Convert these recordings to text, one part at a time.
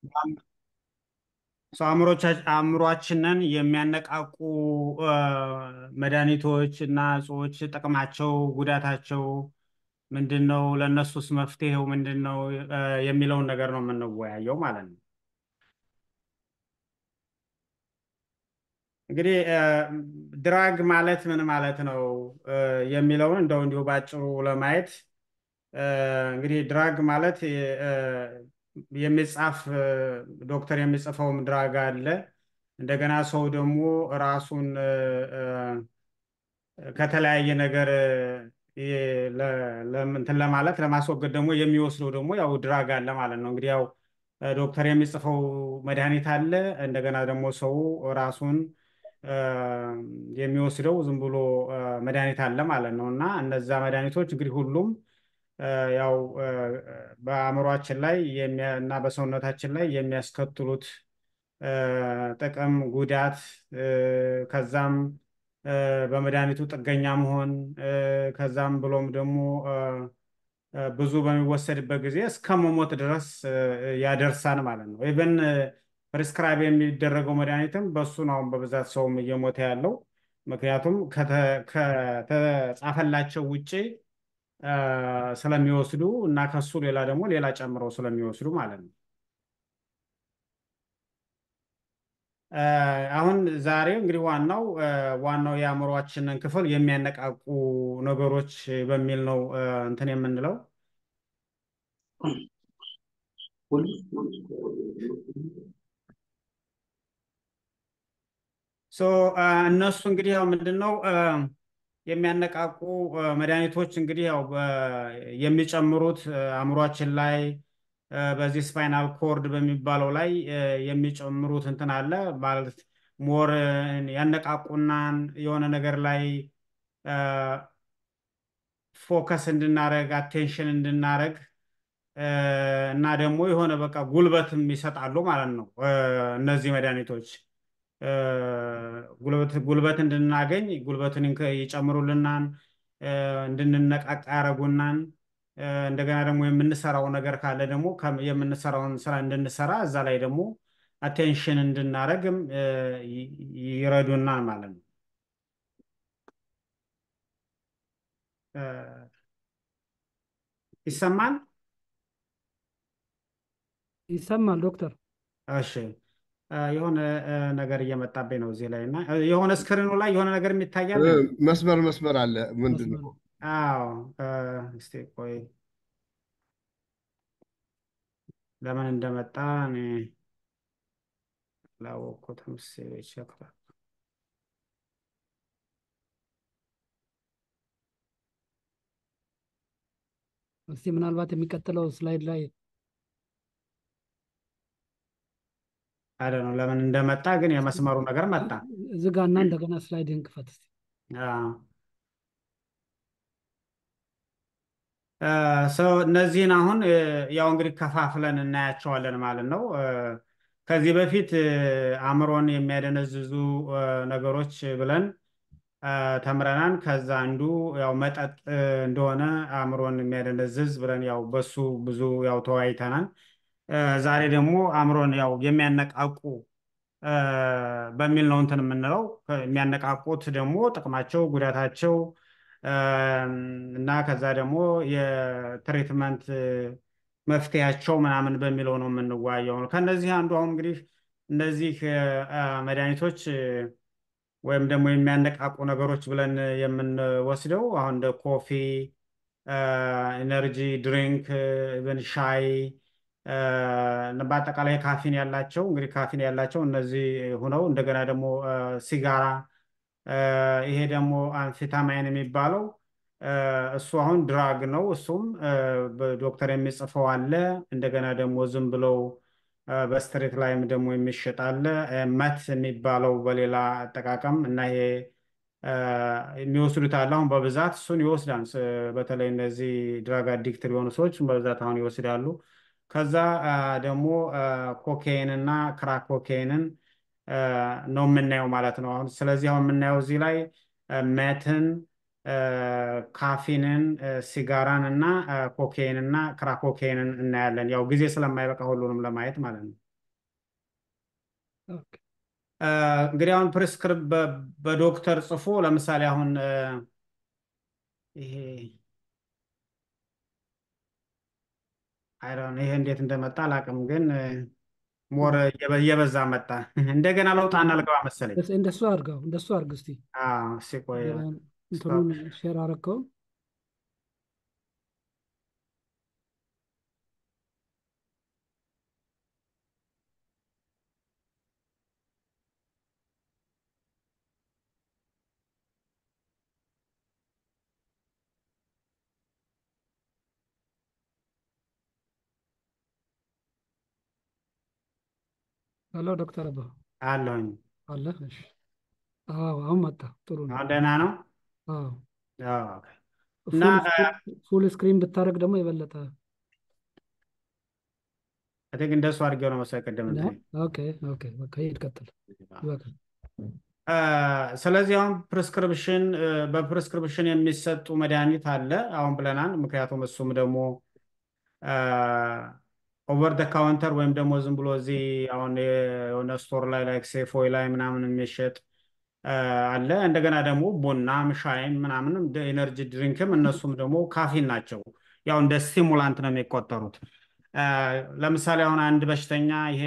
ሰው አእምሮቻ- አእምሯችንን የሚያነቃቁ እ፣ መድኃኒቶች እና እጾች ጥቅማቸው፣ ጉዳታቸው ምንድን ነው? ለእነሱስ መፍትሄው ምንድን ነው? እ፣ የሚለውን ነገር ነው የምንወያየው ማለት ነው። እንግዲህ እ፣ ድራግ ማለት ምን ማለት ነው እ፣ የሚለውን እንደው እንዲሁ ባጭሩ ለማየት እ፣ እንግዲህ ድራግ ማለት እ፣ የሚጻፍ እ፣ ዶክተር የሚጽፈውም ድራግ አለ። እንደገና ሰው ደግሞ ራሱን እ፣ እ፣ ከተለያየ ነገር እ፣ ለ- ለም- እንትን ለማለት ለማስወገድ ደግሞ የሚወስደው ደግሞ ያው ድራግ አለ ማለት ነው። እንግዲህ ያው እ፣ ዶክተር የሚጽፈው መድኃኒት አለ። እንደገና ደግሞ ሰው ራሱን እ፣ የሚወስደው ዝም ብሎ እ፣ መድኃኒት አለ ማለት ነው። እና እነዛ መድኃኒቶች እንግዲህ ሁሉም እ፣ ያው እ፣ በአእምሯችን ላይ የሚያ- እና በሰውነታችን ላይ የሚያስከትሉት እ፣ ጥቅም፣ ጉዳት እ፣ ከዛም እ፣ በመድኃኒቱ ጥገኛ መሆን እ፣ ከዛም ብሎም ደግሞ እ፣ እ፣ ብዙ በሚወሰድበት ጊዜ እስከ መሞት ድረስ እ፣ ያደርሳል ማለት ነው። ኢቨን ፕሪስክራይብ የሚደረገው መድኃኒትም በሱ ነው አሁን በብዛት ሰውም እየሞተ ያለው። ምክንያቱም ከተ- ከተጻፈላቸው ውጭ እ፣ ስለሚወስዱ እና ከሱ ሌላ ደግሞ ሌላ ጨምረው ስለሚወስዱ ማለት ነው። እ፣ አሁን ዛሬ እንግዲህ ዋናው እ፣ ዋናው የአእምሯችንን ክፍል የሚያነቃቁ ነገሮች በሚል ነው እ፣ እንትን የምንለው ሶ እ፣ እነሱ እንግዲህ ያው ምንድን ነው እ፣ የሚያነቃቁ እ፣ መድኃኒቶች እንግዲህ ያው በ- የሚጨምሩት እ፣ አእምሯችን ላይ እ፣ በዚህ ስፓይናል ኮርድ በሚባለው ላይ እ፣ የሚጨምሩት እንትን አለ ማለት ሞር ያነቃቁናን የሆነ ነገር ላይ ፎከስ እንድናረግ አቴንሽን እንድናረግ እ፣ እና ደግሞ የሆነ በቃ ጉልበትም ይሰጣሉ ማለት ነው እ፣ እነዚህ መድኃኒቶች እ፣ ጉልበት ጉልበት እንድናገኝ ጉልበትን ይንከ- ይጨምሩልናን እ፣ እንድንነቃቃ ያደርጉናን እ፣ እንደገና ደግሞ የምንሰራው ነገር ካለ ደግሞ ከም- የምንሰራውን ስራ እንድንሰራ እዛ ላይ ደግሞ አቴንሽን እንድናረግም እ፣ ይ- ይረዱናል ማለት ነው። እ፣ ይሰማል? ይሰማል ዶክተር? እሺ እ፣ የሆነ እ፣ ነገር እየመጣብኝ ነው እዚህ ላይ እና እ፣ የሆነ ስክሪኑ ላይ የሆነ ነገር የሚታያል እ፣ መስመር መስመር አለ። ምንድን መስመር ነው? አዎ እ፣ እስቲ ቆይ ለምን እንደመጣ እኔ አላወቅኩትም። እስኪ ቼክ ላድርግ። እስቲ ምናልባት የሚቀጥለው ስላይድ ላይ አይደል ነው ለምን እንደመጣ ግን የመስመሩ ነገር መጣ። ዝጋና እንደገና ስላይድህን ክፈት እስቲ። አዎ እ፣ ሰው እነዚህን አሁን እ፣ ያው እንግዲህ ከፋፍለን እናያቸዋለን ማለት ነው። እ፣ ከዚህ በፊት እ፣ አእምሮን የሚያደነዝዙ እ፣ ነገሮች ብለን እ፣ ተምረናል። ከዛ አንዱ ያው መጠጥ እ፣ እንደሆነ አእምሮን የሚያደነዝዝ ብለን ያው በሱ ብዙ ያው ተወያይተናል። እ፣ ዛሬ ደግሞ አእምሮን ያው የሚያነቃቁ እ፣ በሚል ነው እንትን የምንለው። የሚያነቃቁት ደግሞ ጥቅማቸው፣ ጉዳታቸው እ፣ እና ከዛ ደግሞ የትሪትመንት እ፣ መፍትሄያቸው ምናምን በሚለው ነው የምንወያየው። ከነዚህ አንዱ አሁን እንግዲህ እነዚህ እ፣ እ፣ መድኃኒቶች እ፣ ወይም ደግሞ የሚያነቃቁ ነገሮች ብለን የምንወስደው አሁን እንደ ኮፊ፣ ኢነርጂ ድሪንክ፣ ኢቨን ሻይ እ፣ በአጠቃላይ ካፊን ያላቸው እንግዲህ ካፊን ያላቸው እነዚህ ሁነው እንደገና ደግሞ እ፣ ሲጋራ እ፣ ይሄ ደግሞ አንፊታማይን የሚባለው እ፣ እሱ አሁን ድራግ ነው። እሱም እ፣ በዶክተር የሚጽፈው አለ። እንደገና ደግሞ ዝም ብለው እ፣ በስትሬት ላይም ደግሞ የሚሸጥ አለ። እ፣ መት የሚባለው በሌላ አጠቃቀም እና ይሄ እ፣ የሚወስዱት አለ። አሁን በብዛት እሱን ይወስዳል። ስ- በተለይ እነዚህ ድራግ አዲክት የሆኑ ሰዎች በብዛት አሁን ይወስዳሉ። ከዛ አ፣ ደግሞ ኮኬይን እና ክራክ ኮኬይንን አ፣ ነው የምናየው ማለት ነው። አሁን ስለዚህ አሁን የምናየው እዚህ ላይ አ፣ መትን፣ አ፣ ካፊንን፣ አ፣ ሲጋራን እና አ፣ ኮኬይን እና ክራክ ኮኬይንን እናያለን። ያው ጊዜ ስለማይበቃ ሁሉንም ለማየት ማለት ነው። ኦኬ። እ፣ እንግዲህ አሁን ፕሪስክሪብ በ- በዶክተር ጽፎ ለምሳሌ አሁን እ፣ ይሄ አይዶን ይሄ እንዴት እንደመጣ አላውቅም፣ ግን ሞር እየበዛ መጣ። እንደገና ለውጣና ልገባ መሰለኝ። እስ- እንደሱ አድርገው እንደሱ አድርግ እስቲ አዎ፣ እስኪ ቆይ እንትኑን ሼር አረከው ሄሎ ዶክተር አባ አለሁኝ። አለ እሺ አዎ አሁን መጣ ጥሩ ነው አሁን ደህና ነው? አዎ አዎ፣ ኦኬ። እና ፉል ስክሪን ብታደርግ ደግሞ የበለጠ አይ ቲንክ እንደሱ አድርጌው ነው መሰለኝ ቅድም ነው እንትን ኦኬ ኦኬ በቃ ሂድ ቀጥል ይበቃል እ፣ ስለዚህ አሁን ፕሪስክሪፕሽን በፕሪስክሪፕሽን የሚሰጡ መድኃኒት አለ አሁን ብለናል። ምክንያቱም እሱም ደግሞ ኦቨር ደ ካውንተር ወይም ደግሞ ዝም ብሎ እዚህ አሁን የሆነ ስቶር ላይ ላይክ ሴፎይ ላይ ምናምን የሚሸጥ እ፣ አለ። እንደገና ደግሞ ቡናም ሻይም ምናምንም ኤነርጂ ድሪንክም እነሱም ደግሞ ካፊን ናቸው። ያው እንደ ስቲሙላንት ነው የሚቆጠሩት። እ፣ ለምሳሌ አሁን አንድ በሽተኛ ይሄ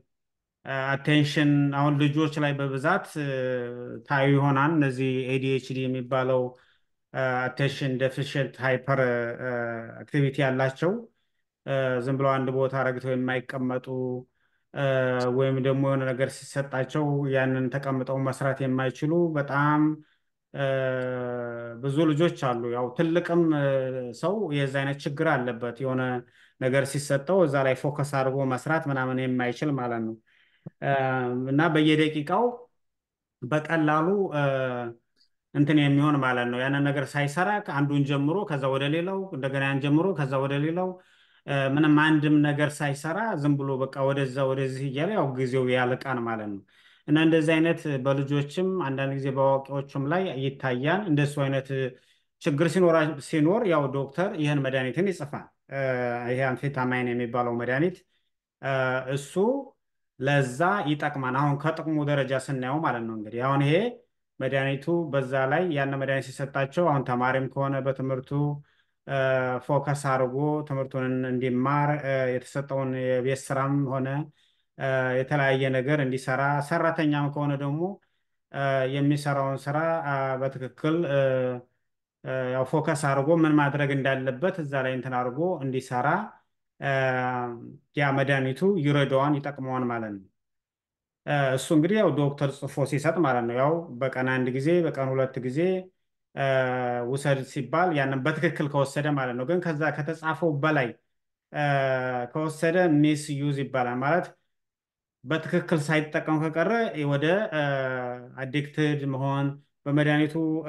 አቴንሽን አሁን ልጆች ላይ በብዛት እ፣ ታዩ ይሆናል። እነዚህ ኤዲኤችዲ የሚባለው አቴንሽን ዴፊሽንት ሃይፐር አክቲቪቲ ያላቸው እ፣ ዝም ብለው አንድ ቦታ ረግተው የማይቀመጡ እ፣ ወይም ደግሞ የሆነ ነገር ሲሰጣቸው ያንን ተቀምጠው መስራት የማይችሉ በጣም እ፣ ብዙ ልጆች አሉ። ያው ትልቅም እ፣ ሰው የዛ አይነት ችግር አለበት። የሆነ ነገር ሲሰጠው እዛ ላይ ፎከስ አድርጎ መስራት ምናምን የማይችል ማለት ነው። እ፣ እና በየደቂቃው በቀላሉ እ፣ እንትን የሚሆን ማለት ነው። ያንን ነገር ሳይሰራ አንዱን ጀምሮ ከዛ ወደ ሌላው እንደገና ያን ጀምሮ ከዛ ወደ ሌላው እ፣ ምንም አንድም ነገር ሳይሰራ ዝም ብሎ በቃ ወደዛ ወደዚህ እያለ ያው ጊዜው ያልቃል ማለት ነው። እና እንደዚህ አይነት በልጆችም አንዳንድ ጊዜ በአዋቂዎችም ላይ ይታያል። እንደሱ አይነት ችግር ሲኖራ ሲኖር ያው ዶክተር ይህን መድኃኒትን ይጽፋል። እ፣ ይሄ አንፌታማይን የሚባለው መድኃኒት እ፣ እሱ ለዛ ይጠቅማል። አሁን ከጥቅሙ ደረጃ ስናየው ማለት ነው እንግዲህ አሁን ይሄ መድኃኒቱ በዛ ላይ ያን መድኃኒት ሲሰጣቸው አሁን ተማሪም ከሆነ በትምህርቱ እ፣ ፎከስ አድርጎ ትምህርቱን እንዲማር እ፣ የተሰጠውን የቤት ስራም ሆነ እ፣ የተለያየ ነገር እንዲሰራ፣ ሰራተኛም ከሆነ ደግሞ እ፣ የሚሰራውን ስራ አ፣ በትክክል እ፣ እ፣ ያው ፎከስ አድርጎ ምን ማድረግ እንዳለበት እዛ ላይ እንትን አድርጎ እንዲሰራ እ፣ ያ መድኃኒቱ ይረዳዋን ይጠቅመዋን ማለት ነው። እ፣ እሱ እንግዲህ ያው ዶክተር ጽፎ ሲሰጥ ማለት ነው። ያው በቀን አንድ ጊዜ በቀን ሁለት ጊዜ እ፣ ውሰድ ሲባል ያንን በትክክል ከወሰደ ማለት ነው። ግን ከዛ ከተጻፈው በላይ እ፣ ከወሰደ ሚስ ዩዝ ይባላል ማለት በትክክል ሳይጠቀም ከቀረ ወደ አዲክትድ መሆን በመድኃኒቱ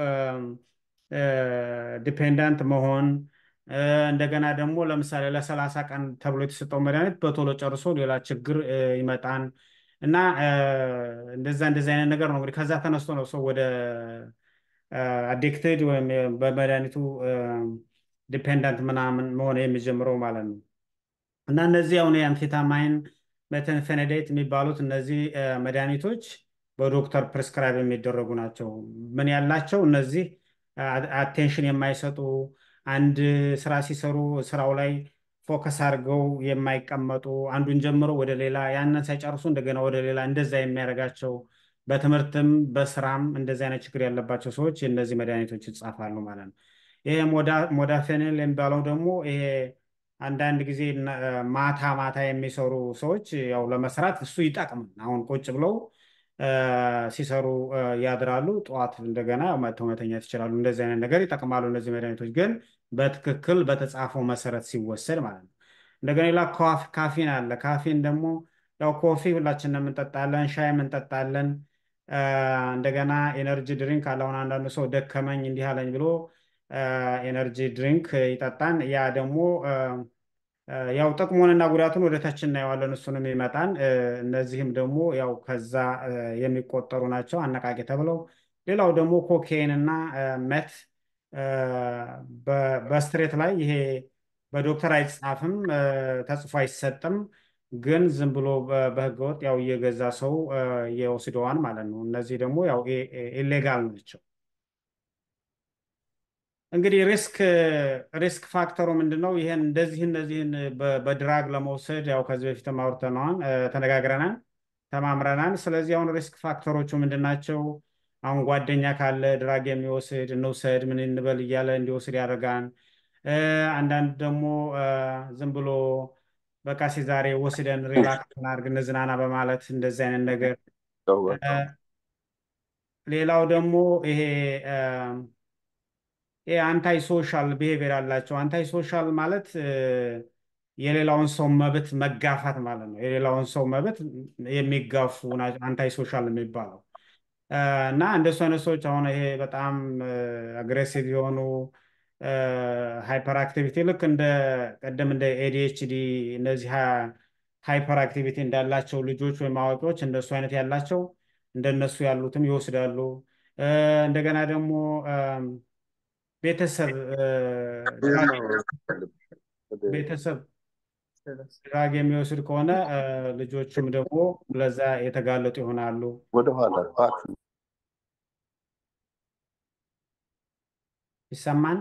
ዲፔንዳንት መሆን እ፣ እንደገና ደግሞ ለምሳሌ ለሰላሳ ቀን ተብሎ የተሰጠው መድኃኒት በቶሎ ጨርሶ ሌላ ችግር እ፣ ይመጣን እና እ፣ እንደዛ እንደዛ አይነት ነገር ነው እንግዲህ ከዛ ተነስቶ ነው ሰው ወደ አዲክትድ ወይም በመድኃኒቱ ዲፔንዳንት ምናምን መሆን የሚጀምረው ማለት ነው። እና እነዚህ አሁን የአምፌታማይን ሜታንፌኔዴት የሚባሉት እነዚህ እ፣ መድኃኒቶች በዶክተር ፕሪስክራይብ የሚደረጉ ናቸው። ምን ያላቸው እነዚህ አቴንሽን የማይሰጡ አንድ ስራ ሲሰሩ ስራው ላይ ፎከስ አድርገው የማይቀመጡ አንዱን ጀምሮ ወደ ሌላ ያንን ሳይጨርሱ እንደገና ወደ ሌላ እንደዛ የሚያደርጋቸው በትምህርትም በስራም እንደዚህ አይነት ችግር ያለባቸው ሰዎች እነዚህ መድኃኒቶች ይጻፋሉ ማለት ነው። ይሄ ሞዳፌኔል የሚባለው ደግሞ ይሄ አንዳንድ ጊዜ ነ- ማታ ማታ የሚሰሩ ሰዎች ያው ለመስራት እሱ ይጠቅማል። አሁን ቁጭ ብለው እ፣ ሲሰሩ እ፣ ያድራሉ። ጠዋት እንደገና መተው መተኛት ይችላሉ። እንደዚህ አይነት ነገር ይጠቅማሉ እነዚህ መድኃኒቶች ግን በትክክል በተጻፈው መሰረት ሲወሰድ ማለት ነው። እንደገና ሌላ ካፍ- ካፊን አለ። ካፊን ደግሞ ያው ኮፊ ሁላችንም እንጠጣለን፣ ሻይም እንጠጣለን። እ፣ እንደገና ኤነርጂ ድሪንክ አለ። አሁን አንዳንዱ ሰው ደከመኝ እንዲህ አለኝ ብሎ ኤነርጂ ድሪንክ ይጠጣን። ያ ደግሞ እ፣ እ፣ ያው ጥቅሙንና ጉዳቱን ወደ ታች እናየዋለን። እሱንም ይመጣን። እ፣ እነዚህም ደግሞ ያው ከዛ እ፣ የሚቆጠሩ ናቸው አነቃቂ ተብለው። ሌላው ደግሞ ኮኬይን እና እ፣ መት እ፣ በ- በስትሬት ላይ ይሄ በዶክተር አይጻፍም፣ እ፣ ተጽፎ አይሰጥም። ግን ዝም ብሎ በ- በህገወጥ ያው እየገዛ ሰው እ፣ የወስደዋን ማለት ነው። እነዚህ ደግሞ ያው ኢሌጋል ናቸው። እንግዲህ ሪስክ ሪስክ ፋክተሩ ምንድን ነው? ይሄን እንደዚህ እነዚህን በ- በድራግ ለመውሰድ ያው ከዚህ በፊት አውርተነዋል፣ እ፣ ተነጋግረናል፣ ተማምረናል። ስለዚህ አሁን ሪስክ ፋክተሮቹ ምንድን ናቸው? አሁን ጓደኛ ካለ ድራግ የሚወስድ እንውሰድ ምን እንበል እያለ እንዲወስድ ያደርጋል። እ፣ አንዳንድ ደግሞ እ፣ ዝም ብሎ በቃ ሲ ዛሬ ወስደን ሪላክስ እናድርግ እንዝናና በማለት እንደዚህ አይነት ነገር እ፣ ሌላው ደግሞ ይሄ እ፣ ይሄ አንታይ ሶሻል ብሄቪየር ያላቸው አንታይ ሶሻል ማለት እ፣ የሌላውን ሰው መብት መጋፋት ማለት ነው። የሌላውን ሰው መብት የሚጋፉ አንታይ ሶሻል የሚባለው እ፣ እና እንደሱ አይነት ሰዎች አሁን ይሄ በጣም አግሬሲቭ የሆኑ ሃይፐር አክቲቪቲ ልክ እንደ ቀደም እንደ ኤዲኤችዲ እነዚህ ሃይፐር አክቲቪቲ እንዳላቸው ልጆች ወይም አዋቂዎች እንደሱ አይነት ያላቸው እንደነሱ ያሉትም ይወስዳሉ። እ፣ እንደገና ደግሞ እም፣ ቤተሰብ እ፣ ድራግ ቤተሰብ ድራግ የሚወስድ ከሆነ እ፣ ልጆቹም ደግሞ ለዛ የተጋለጡ ይሆናሉ። ወደኋላ ባክ ይሰማን?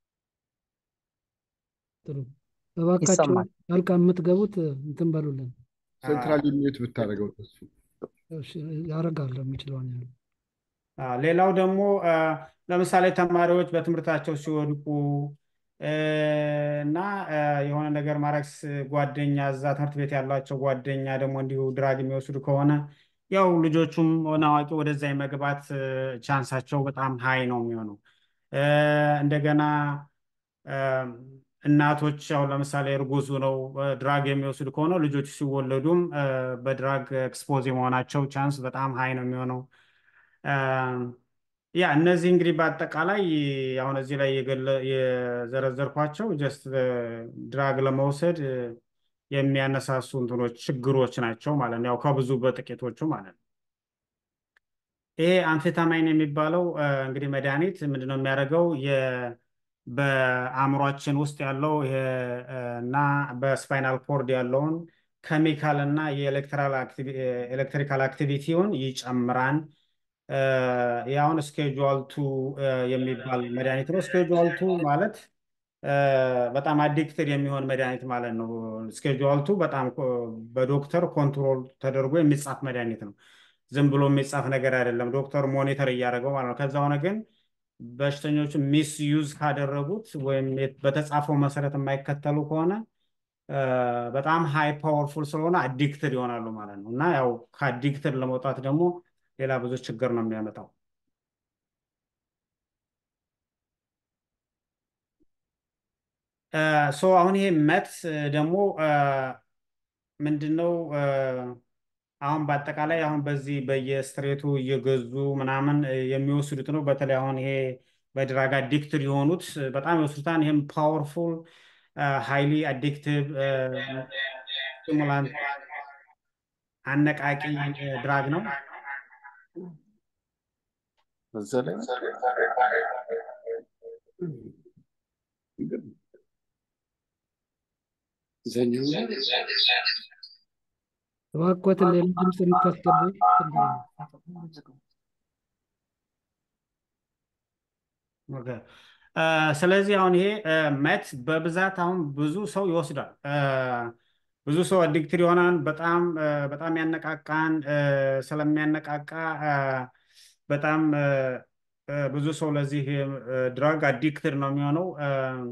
ጥሩ እባካችሁ ይሰማል። ጣልቃ የምትገቡት እንትን በሉልን። ሴንትራል ሚዩት ብታደርገው ተሱ እሺ፣ ያደርጋለሁ የሚችለውን ያህል። አ፣ ሌላው ደግሞ አ፣ ለምሳሌ ተማሪዎች በትምህርታቸው ሲወድቁ እ፣ እና አ፣ የሆነ ነገር ማድረግ ስ- ጓደኛ እዛ ትምህርት ቤት ያላቸው ጓደኛ ደግሞ እንዲሁ ድራግ የሚወስዱ ከሆነ ያው ልጆቹም ሆነ አዋቂ ወደዛ የመግባት እ፣ ቻንሳቸው በጣም ሀይ ነው የሚሆነው። እ፣ እንደገና አ፣ እናቶች ያው ለምሳሌ እርጉዝ ነው ድራግ የሚወስዱ ከሆነ ልጆቹ ሲወለዱም አ፣ በድራግ ኤክስፖዝ የመሆናቸው ቻንስ በጣም ሀይ ነው የሚሆነው። ያ እነዚህ እንግዲህ በአጠቃላይ አሁን እዚህ ላይ የገለ- የዘረዘርኳቸው ጀስት ድራግ ለመውሰድ እ፣ የሚያነሳሱ እንትኖች ችግሮች ናቸው ማለት ነው። ያው ከብዙ በጥቂቶቹ ማለት ነው። ይሄ አንፌታማይን የሚባለው እ፣ እንግዲህ መድኃኒት ምንድነው የሚያደርገው የ በአእምሯችን ውስጥ ያለው ይሄ እ፣ እና በስፓይናል ኮርድ ያለውን ኬሚካል እና የኤሌክትሪካል አክቲቪቲውን ይጨምራል። እ፣ ያሁን ስኬጁዋል ቱ የሚባል መድኃኒት ነው። ስኬጁዋል ቱ ማለት እ፣ በጣም አዲክትድ የሚሆን መድኃኒት ማለት ነው። ስኬጁዋል ቱ በጣም ኮ- በዶክተር ኮንትሮል ተደርጎ የሚጻፍ መድኃኒት ነው። ዝም ብሎ የሚጻፍ ነገር አይደለም። ዶክተር ሞኒተር እያደረገው ማለት ነው። ከዛ ሆነ ግን በሽተኞቹ ሚስ ዩዝ ካደረጉት ወይም የት- በተጻፈው መሰረት የማይከተሉ ከሆነ እ፣ በጣም ሃይ ፓወርፉል ስለሆነ አዲክትድ ይሆናሉ ማለት ነው። እና ያው ከአዲክትድ ለመውጣት ደግሞ ሌላ ብዙ ችግር ነው የሚያመጣው። ሶ አሁን ይሄ መት ደግሞ ምንድነው? አሁን በአጠቃላይ አሁን በዚህ በየስትሬቱ እየገዙ ምናምን እ፣ የሚወስዱት ነው። በተለይ አሁን ይሄ በድራግ አዲክትድ የሆኑት እ፣ በጣም ይወስዱታል። ይህም ፓወርፉል ሃይሊ አዲክቲቭ ስቲሙላንት አነቃቂ ድራግ ነው። እዛ ላይ ዘኛው እባክዎትን ሌላ ድምፅ የምታስገቡ እንትን በሉ። ኦኬ። እ፣ ስለዚህ አሁን ይሄ እ፣ መት በብዛት አሁን ብዙ ሰው ይወስዳል። እ፣ ብዙ ሰው አዲክትድ ይሆናል። በጣም እ፣ በጣም ያነቃቃን እ፣ ስለሚያነቃቃ እ፣ በጣም እ፣ እ፣ ብዙ ሰው ለዚህ ድራግ አዲክትድ ነው የሚሆነው። እ፣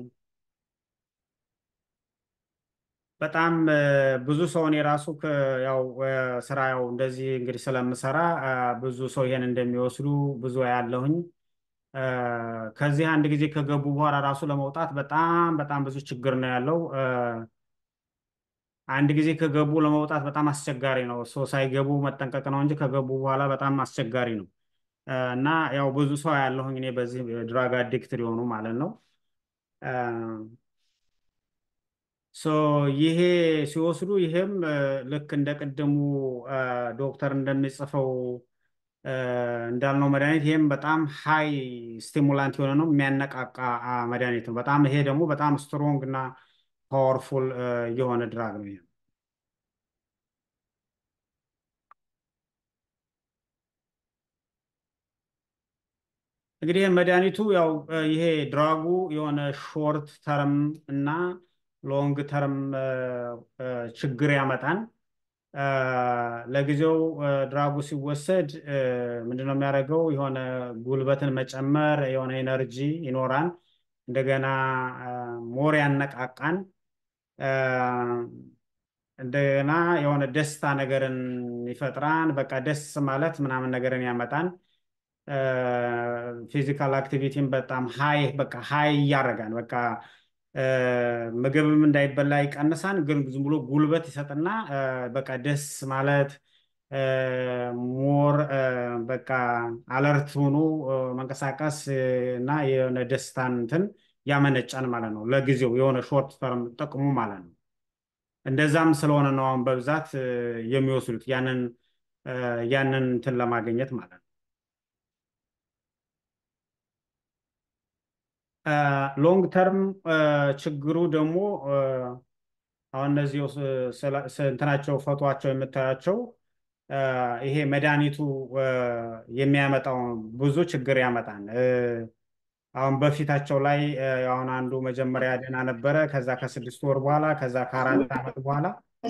በጣም እ፣ ብዙ ሰውን የራሱ ያው እ፣ ስራ ያው እንደዚህ እንግዲህ ስለምሰራ እ፣ ብዙ ሰው ይሄን እንደሚወስዱ ብዙ ያለሁኝ እ፣ ከዚህ አንድ ጊዜ ከገቡ በኋላ ራሱ ለመውጣት በጣም በጣም ብዙ ችግር ነው ያለው። እ፣ አንድ ጊዜ ከገቡ ለመውጣት በጣም አስቸጋሪ ነው። ሰው ሳይገቡ መጠንቀቅ ነው እንጂ ከገቡ በኋላ በጣም አስቸጋሪ ነው። እ፣ እና ያው ብዙ ሰው ያለሁኝ እኔ በዚህ ድራግ አዲክትድ የሆኑ ማለት ነው። እ፣ ሶ ይሄ ሲወስዱ ይሄም እ፣ ልክ እንደ ቅድሙ እ፣ ዶክተር እንደሚጽፈው እ፣ እንዳልነው መድኃኒት ይሄም በጣም ሃይ ስቲሙላንት የሆነ ነው፣ የሚያነቃቃ አ፣ መድኃኒት ነው። በጣም ይሄ ደግሞ በጣም ስትሮንግ እና ፓወርፉል የሆነ ድራግ ነው። ይሄ እንግዲህ መድኃኒቱ ያው ይሄ ድራጉ የሆነ ሾርት ተርም እና ሎንግ ተርም ችግር ያመጣል። ለጊዜው ድራጉ ሲወሰድ ምንድነው የሚያደርገው? የሆነ ጉልበትን መጨመር፣ የሆነ ኤነርጂ ይኖራል። እንደገና ሞር ያነቃቃን፣ እንደገና የሆነ ደስታ ነገርን ይፈጥራን። በቃ ደስ ማለት ምናምን ነገርን ያመጣን። ፊዚካል አክቲቪቲን በጣም ሀይ በቃ ሀይ እያደረጋን በቃ ምግብም እንዳይበላ ይቀንሳን፣ ግን ዝም ብሎ ጉልበት ይሰጥና በቃ ደስ ማለት ሞር በቃ አለርት ሆኖ መንቀሳቀስ እና የሆነ ደስታን እንትን ያመነጫን ማለት ነው። ለጊዜው የሆነ ሾርት ተርም ጥቅሙ ማለት ነው። እንደዛም ስለሆነ ነው አሁን በብዛት የሚወስዱት ያንን ያንን እንትን ለማግኘት ማለት ነው። ሎንግ ተርም ችግሩ ደግሞ አሁን እነዚህ እንትናቸው ፎቶቸው የምታያቸው ይሄ መድኃኒቱ የሚያመጣው ብዙ ችግር ያመጣል። አሁን በፊታቸው ላይ አሁን አንዱ መጀመሪያ ደህና ነበረ። ከዛ ከስድስት ወር በኋላ ከዛ ከአራት ዓመት በኋላ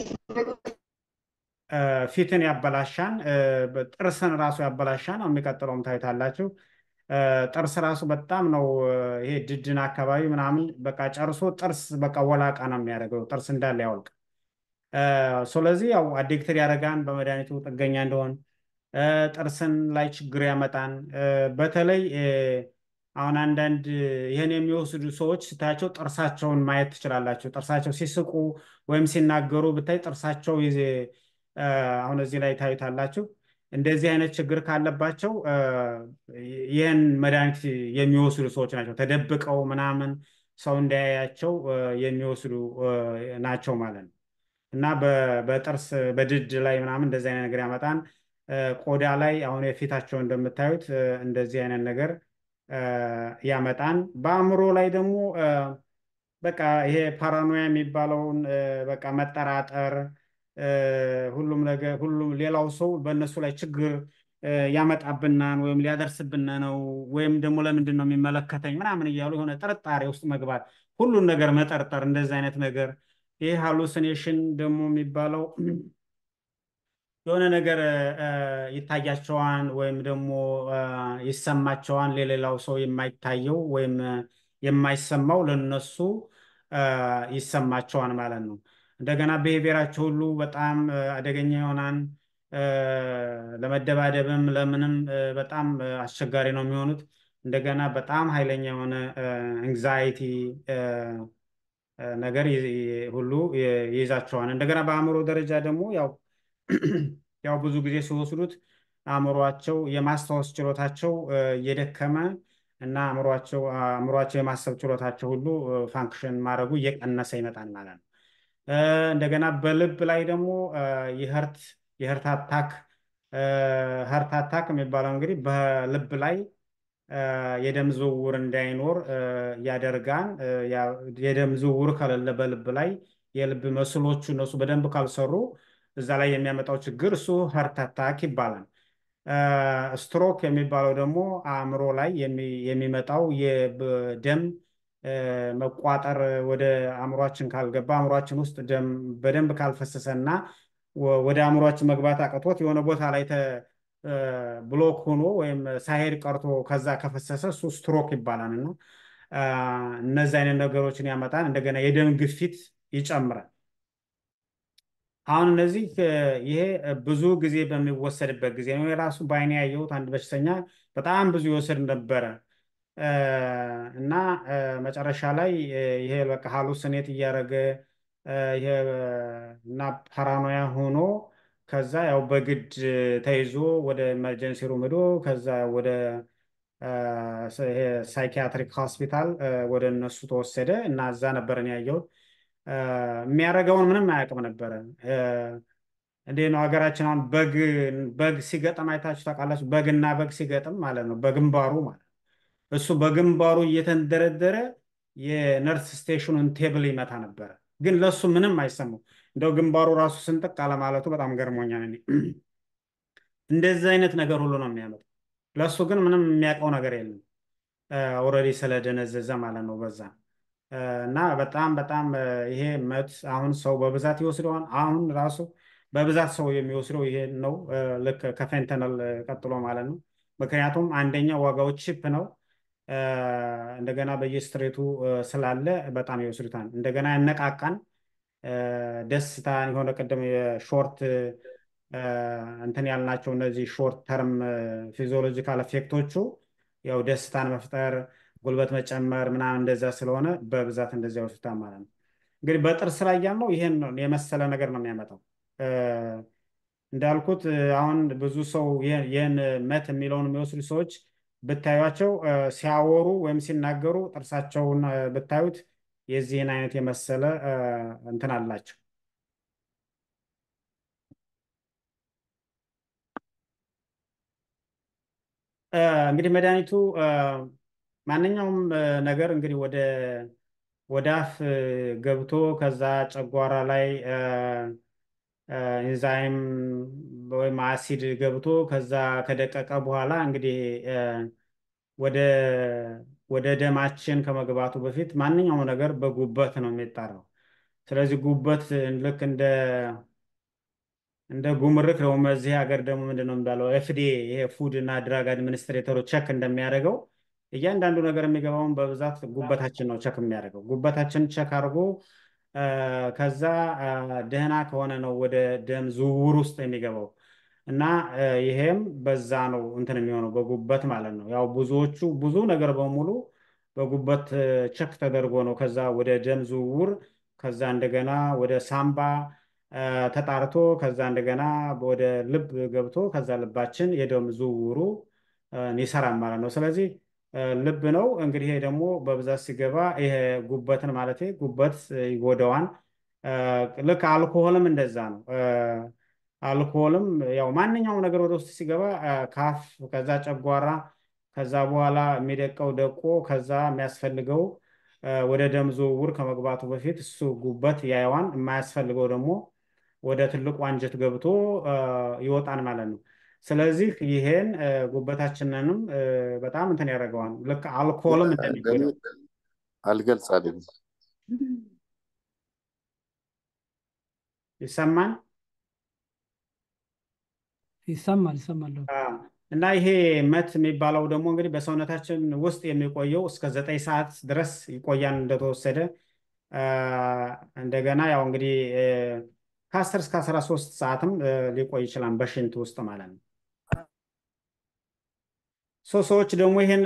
ፊትን ያበላሻን፣ ጥርስን ራሱ ያበላሻን። የሚቀጥለውም ታዩታላችሁ። ጥርስ ራሱ በጣም ነው ይሄ ድድን አካባቢ ምናምን በቃ ጨርሶ ጥርስ በቃ ወላቃ ነው የሚያደርገው ጥርስ እንዳለ ያወልቅ። ስለዚህ ያው አዲክትድ ያደርጋን በመድኃኒቱ ጥገኛ እንደሆን ጥርስን ላይ ችግር ያመጣን። በተለይ አሁን አንዳንድ ይህን የሚወስዱ ሰዎች ስታያቸው ጥርሳቸውን ማየት ትችላላችሁ። ጥርሳቸው ሲስቁ ወይም ሲናገሩ ብታይ ጥርሳቸው አሁን እዚህ ላይ ታዩታላችሁ። እንደዚህ አይነት ችግር ካለባቸው ይህን መድኃኒት የሚወስዱ ሰዎች ናቸው። ተደብቀው ምናምን ሰው እንዳያያቸው የሚወስዱ ናቸው ማለት ነው። እና በጥርስ በድድ ላይ ምናምን እንደዚህ አይነት ነገር ያመጣን። ቆዳ ላይ አሁን የፊታቸው እንደምታዩት እንደዚህ አይነት ነገር ያመጣን። በአእምሮ ላይ ደግሞ በቃ ይሄ ፓራኖያ የሚባለውን በቃ መጠራጠር ሁሉም ነገር ሁሉም ሌላው ሰው በእነሱ ላይ ችግር ያመጣብናን ወይም ሊያደርስብን ነው ወይም ደግሞ ለምንድን ነው የሚመለከተኝ ምናምን እያሉ የሆነ ጥርጣሬ ውስጥ መግባት፣ ሁሉን ነገር መጠርጠር፣ እንደዚህ አይነት ነገር ይህ ሃሉሲኔሽን ደግሞ የሚባለው የሆነ ነገር ይታያቸዋን ወይም ደግሞ ይሰማቸዋን ለሌላው ሰው የማይታየው ወይም የማይሰማው ለነሱ ይሰማቸዋን ማለት ነው። እንደገና ብሄቪየራቸው ሁሉ በጣም አደገኛ ይሆናል። ለመደባደብም ለምንም በጣም አስቸጋሪ ነው የሚሆኑት። እንደገና በጣም ኃይለኛ የሆነ ኤንግዛይቲ ነገር ሁሉ ይይዛቸዋል። እንደገና በአእምሮ ደረጃ ደግሞ ያው ያው ብዙ ጊዜ ሲወስዱት አእምሯቸው የማስታወስ ችሎታቸው እየደከመ እና አእምሯቸው አእምሯቸው የማሰብ ችሎታቸው ሁሉ ፋንክሽን ማድረጉ እየቀነሰ ይመጣል ማለት ነው። እንደገና በልብ ላይ ደግሞ የህርት የህርት አታክ ህርት አታክ የሚባለው እንግዲህ በልብ ላይ የደም ዝውውር እንዳይኖር ያደርጋል። የደም ዝውውር ከሌለ በልብ ላይ የልብ መስሎቹ እነሱ በደንብ ካልሰሩ እዛ ላይ የሚያመጣው ችግር እሱ ህርት አታክ ይባላል። ስትሮክ የሚባለው ደግሞ አእምሮ ላይ የሚመጣው የደም መቋጠር ወደ አእምሯችን ካልገባ አእምሯችን ውስጥ ደም በደንብ ካልፈሰሰ እና ወደ አእምሯችን መግባት አቅቶት የሆነ ቦታ ላይ ብሎክ ሆኖ ወይም ሳይሄድ ቀርቶ ከዛ ከፈሰሰ እሱ ስትሮክ ይባላል እና እነዚህ አይነት ነገሮችን ያመጣል። እንደገና የደም ግፊት ይጨምራል። አሁን እነዚህ ይሄ ብዙ ጊዜ በሚወሰድበት ጊዜ ነው። የራሱ በአይኔ ያየሁት አንድ በሽተኛ በጣም ብዙ ይወስድ ነበረ እና መጨረሻ ላይ ይሄ በቃ ሀሉስኔት እያደረገ ይሄ እና ፓራኖያ ሆኖ ከዛ ያው በግድ ተይዞ ወደ ኤመርጀንሲ ሩም ሄዶ ከዛ ወደ ሳይኪያትሪክ ሆስፒታል ወደ እነሱ ተወሰደ እና እዛ ነበረን ያየሁት። የሚያደርገውን ምንም አያውቅም ነበረ። እንዴት ነው ሀገራችን አሁን በግ በግ ሲገጥም አይታችሁ ታውቃላችሁ? በግና በግ ሲገጥም ማለት ነው በግንባሩ ማለት ነው። እሱ በግንባሩ እየተንደረደረ የነርስ ስቴሽኑን ቴብል ይመታ ነበረ። ግን ለእሱ ምንም አይሰማው። እንደው ግንባሩ ራሱ ስንጥቅ አለማለቱ በጣም ገርሞኛል። እኔ እንደዚህ አይነት ነገር ሁሉ ነው የሚያመጣው። ለእሱ ግን ምንም የሚያውቀው ነገር የለም። ኦልሬዲ ስለደነዘዘ ማለት ነው በዛ እና በጣም በጣም ይሄ መት አሁን ሰው በብዛት ይወስደዋል። አሁን ራሱ በብዛት ሰው የሚወስደው ይሄ ነው፣ ልክ ከፌንተነል ቀጥሎ ማለት ነው። ምክንያቱም አንደኛ ዋጋው ቺፕ ነው፣ እንደገና በየስትሬቱ ስላለ በጣም ይወስዱታል። እንደገና ያነቃቃን ደስታ የሆነ ቅድም የሾርት እንትን ያልናቸው እነዚህ ሾርት ተርም ፊዚዮሎጂካል ኤፌክቶቹ ያው ደስታን መፍጠር ጉልበት መጨመር ምናምን እንደዛ ስለሆነ በብዛት እንደዚያ ይወስዱታል ማለት ነው። እንግዲህ በጥርስ ላይ ያልነው ይሄን የመሰለ ነገር ነው የሚያመጣው። እንዳልኩት አሁን ብዙ ሰው ይህን መት የሚለውን የሚወስዱ ሰዎች ብታዩቸው ሲያወሩ ወይም ሲናገሩ ጥርሳቸውን ብታዩት የዚህን አይነት የመሰለ እንትን አላቸው። እንግዲህ መድኃኒቱ ማንኛውም ነገር እንግዲህ ወደ ወደ አፍ ገብቶ ከዛ ጨጓራ ላይ ኢንዛይም ወይም አሲድ ገብቶ ከዛ ከደቀቀ በኋላ እንግዲህ ወደ ወደ ደማችን ከመግባቱ በፊት ማንኛውም ነገር በጉበት ነው የሚጣራው። ስለዚህ ጉበት ልክ እንደ እንደ ጉምሩክ ነው። እዚህ ሀገር ደግሞ ምንድን ነው የሚባለው ኤፍዲኤ ይሄ ፉድ እና ድራግ አድሚኒስትሬተሮች ቸክ እንደሚያደርገው እያንዳንዱ ነገር የሚገባውን በብዛት ጉበታችን ነው ቸክ የሚያደርገው። ጉበታችን ቸክ አድርጎ ከዛ ደህና ከሆነ ነው ወደ ደም ዝውውር ውስጥ የሚገባው እና ይሄም በዛ ነው እንትን የሚሆነው በጉበት ማለት ነው። ያው ብዙዎቹ ብዙ ነገር በሙሉ በጉበት ቸክ ተደርጎ ነው ከዛ ወደ ደም ዝውውር ከዛ እንደገና ወደ ሳምባ ተጣርቶ ከዛ እንደገና ወደ ልብ ገብቶ ከዛ ልባችን የደም ዝውውሩ ይሰራል ማለት ነው። ስለዚህ ልብ ነው እንግዲህ ይሄ ደግሞ በብዛት ሲገባ ይሄ ጉበትን ማለት ጉበት ይጎዳዋን። ልክ አልኮሆልም እንደዛ ነው። አልኮሆልም ያው ማንኛውም ነገር ወደ ውስጥ ሲገባ ካፍ ከዛ ጨጓራ ከዛ በኋላ የሚደቀው ደቆ ከዛ የሚያስፈልገው ወደ ደም ዝውውር ከመግባቱ በፊት እሱ ጉበት ያየዋን የማያስፈልገው ደግሞ ወደ ትልቁ አንጀት ገብቶ ይወጣል ማለት ነው። ስለዚህ ይሄን ጉበታችንንም በጣም እንትን ያደርገዋል። ልክ አልኮልም እንደሚጎዳው አልገልጽ አለኝ ይሰማል ይሰማል ይሰማል። እና ይሄ መት የሚባለው ደግሞ እንግዲህ በሰውነታችን ውስጥ የሚቆየው እስከ ዘጠኝ ሰዓት ድረስ ይቆያል እንደተወሰደ። እንደገና ያው እንግዲህ ከአስር እስከ አስራ ሶስት ሰዓትም ሊቆይ ይችላል በሽንት ውስጥ ማለት ነው። ሶ ሰዎች ደግሞ ይህን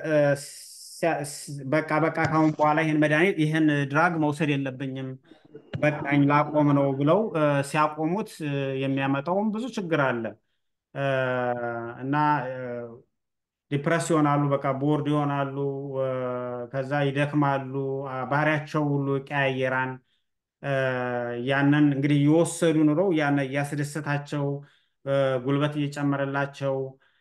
በቃ በቃ ካሁን በኋላ ይህን መድኃኒት ይህን ድራግ መውሰድ የለብኝም በቃኝ ላቆም ነው ብለው ሲያቆሙት የሚያመጣውም ብዙ ችግር አለ እና ዲፕረስ ይሆናሉ፣ በቃ ቦርድ ይሆናሉ፣ ከዛ ይደክማሉ፣ ባህሪያቸው ሁሉ ቀያየራን። ያንን እንግዲህ እየወሰዱ ኑረው ያን እያስደሰታቸው ጉልበት እየጨመረላቸው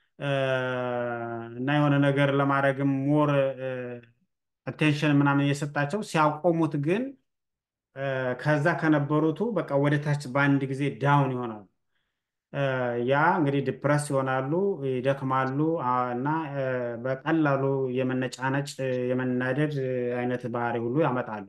እና የሆነ ነገር ለማድረግም ሞር አቴንሽን ምናምን እየሰጣቸው ሲያቆሙት ግን ከዛ ከነበሩቱ በቃ ወደ ታች በአንድ ጊዜ ዳውን ይሆናሉ። ያ እንግዲህ ዲፕረስ ይሆናሉ፣ ይደክማሉ እና በቀላሉ የመነጫነጭ የመናደድ አይነት ባህሪ ሁሉ ያመጣሉ።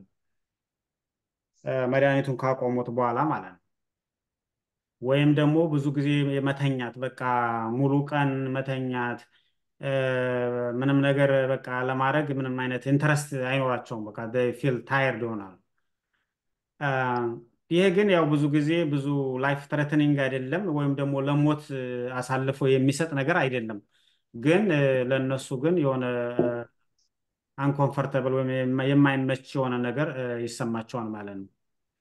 መድኃኒቱን ካቆሙት በኋላ ማለት ነው። ወይም ደግሞ ብዙ ጊዜ የመተኛት በቃ ሙሉ ቀን መተኛት ምንም ነገር በቃ ለማድረግ ምንም አይነት ኢንተረስት አይኖራቸውም። በቃ ፊል ታየርድ ይሆናሉ። ይሄ ግን ያው ብዙ ጊዜ ብዙ ላይፍ ትሬትኒንግ አይደለም፣ ወይም ደግሞ ለሞት አሳልፎ የሚሰጥ ነገር አይደለም። ግን ለእነሱ ግን የሆነ አንኮምፈርተብል ወይም የማይመች የሆነ ነገር ይሰማቸዋል ማለት ነው።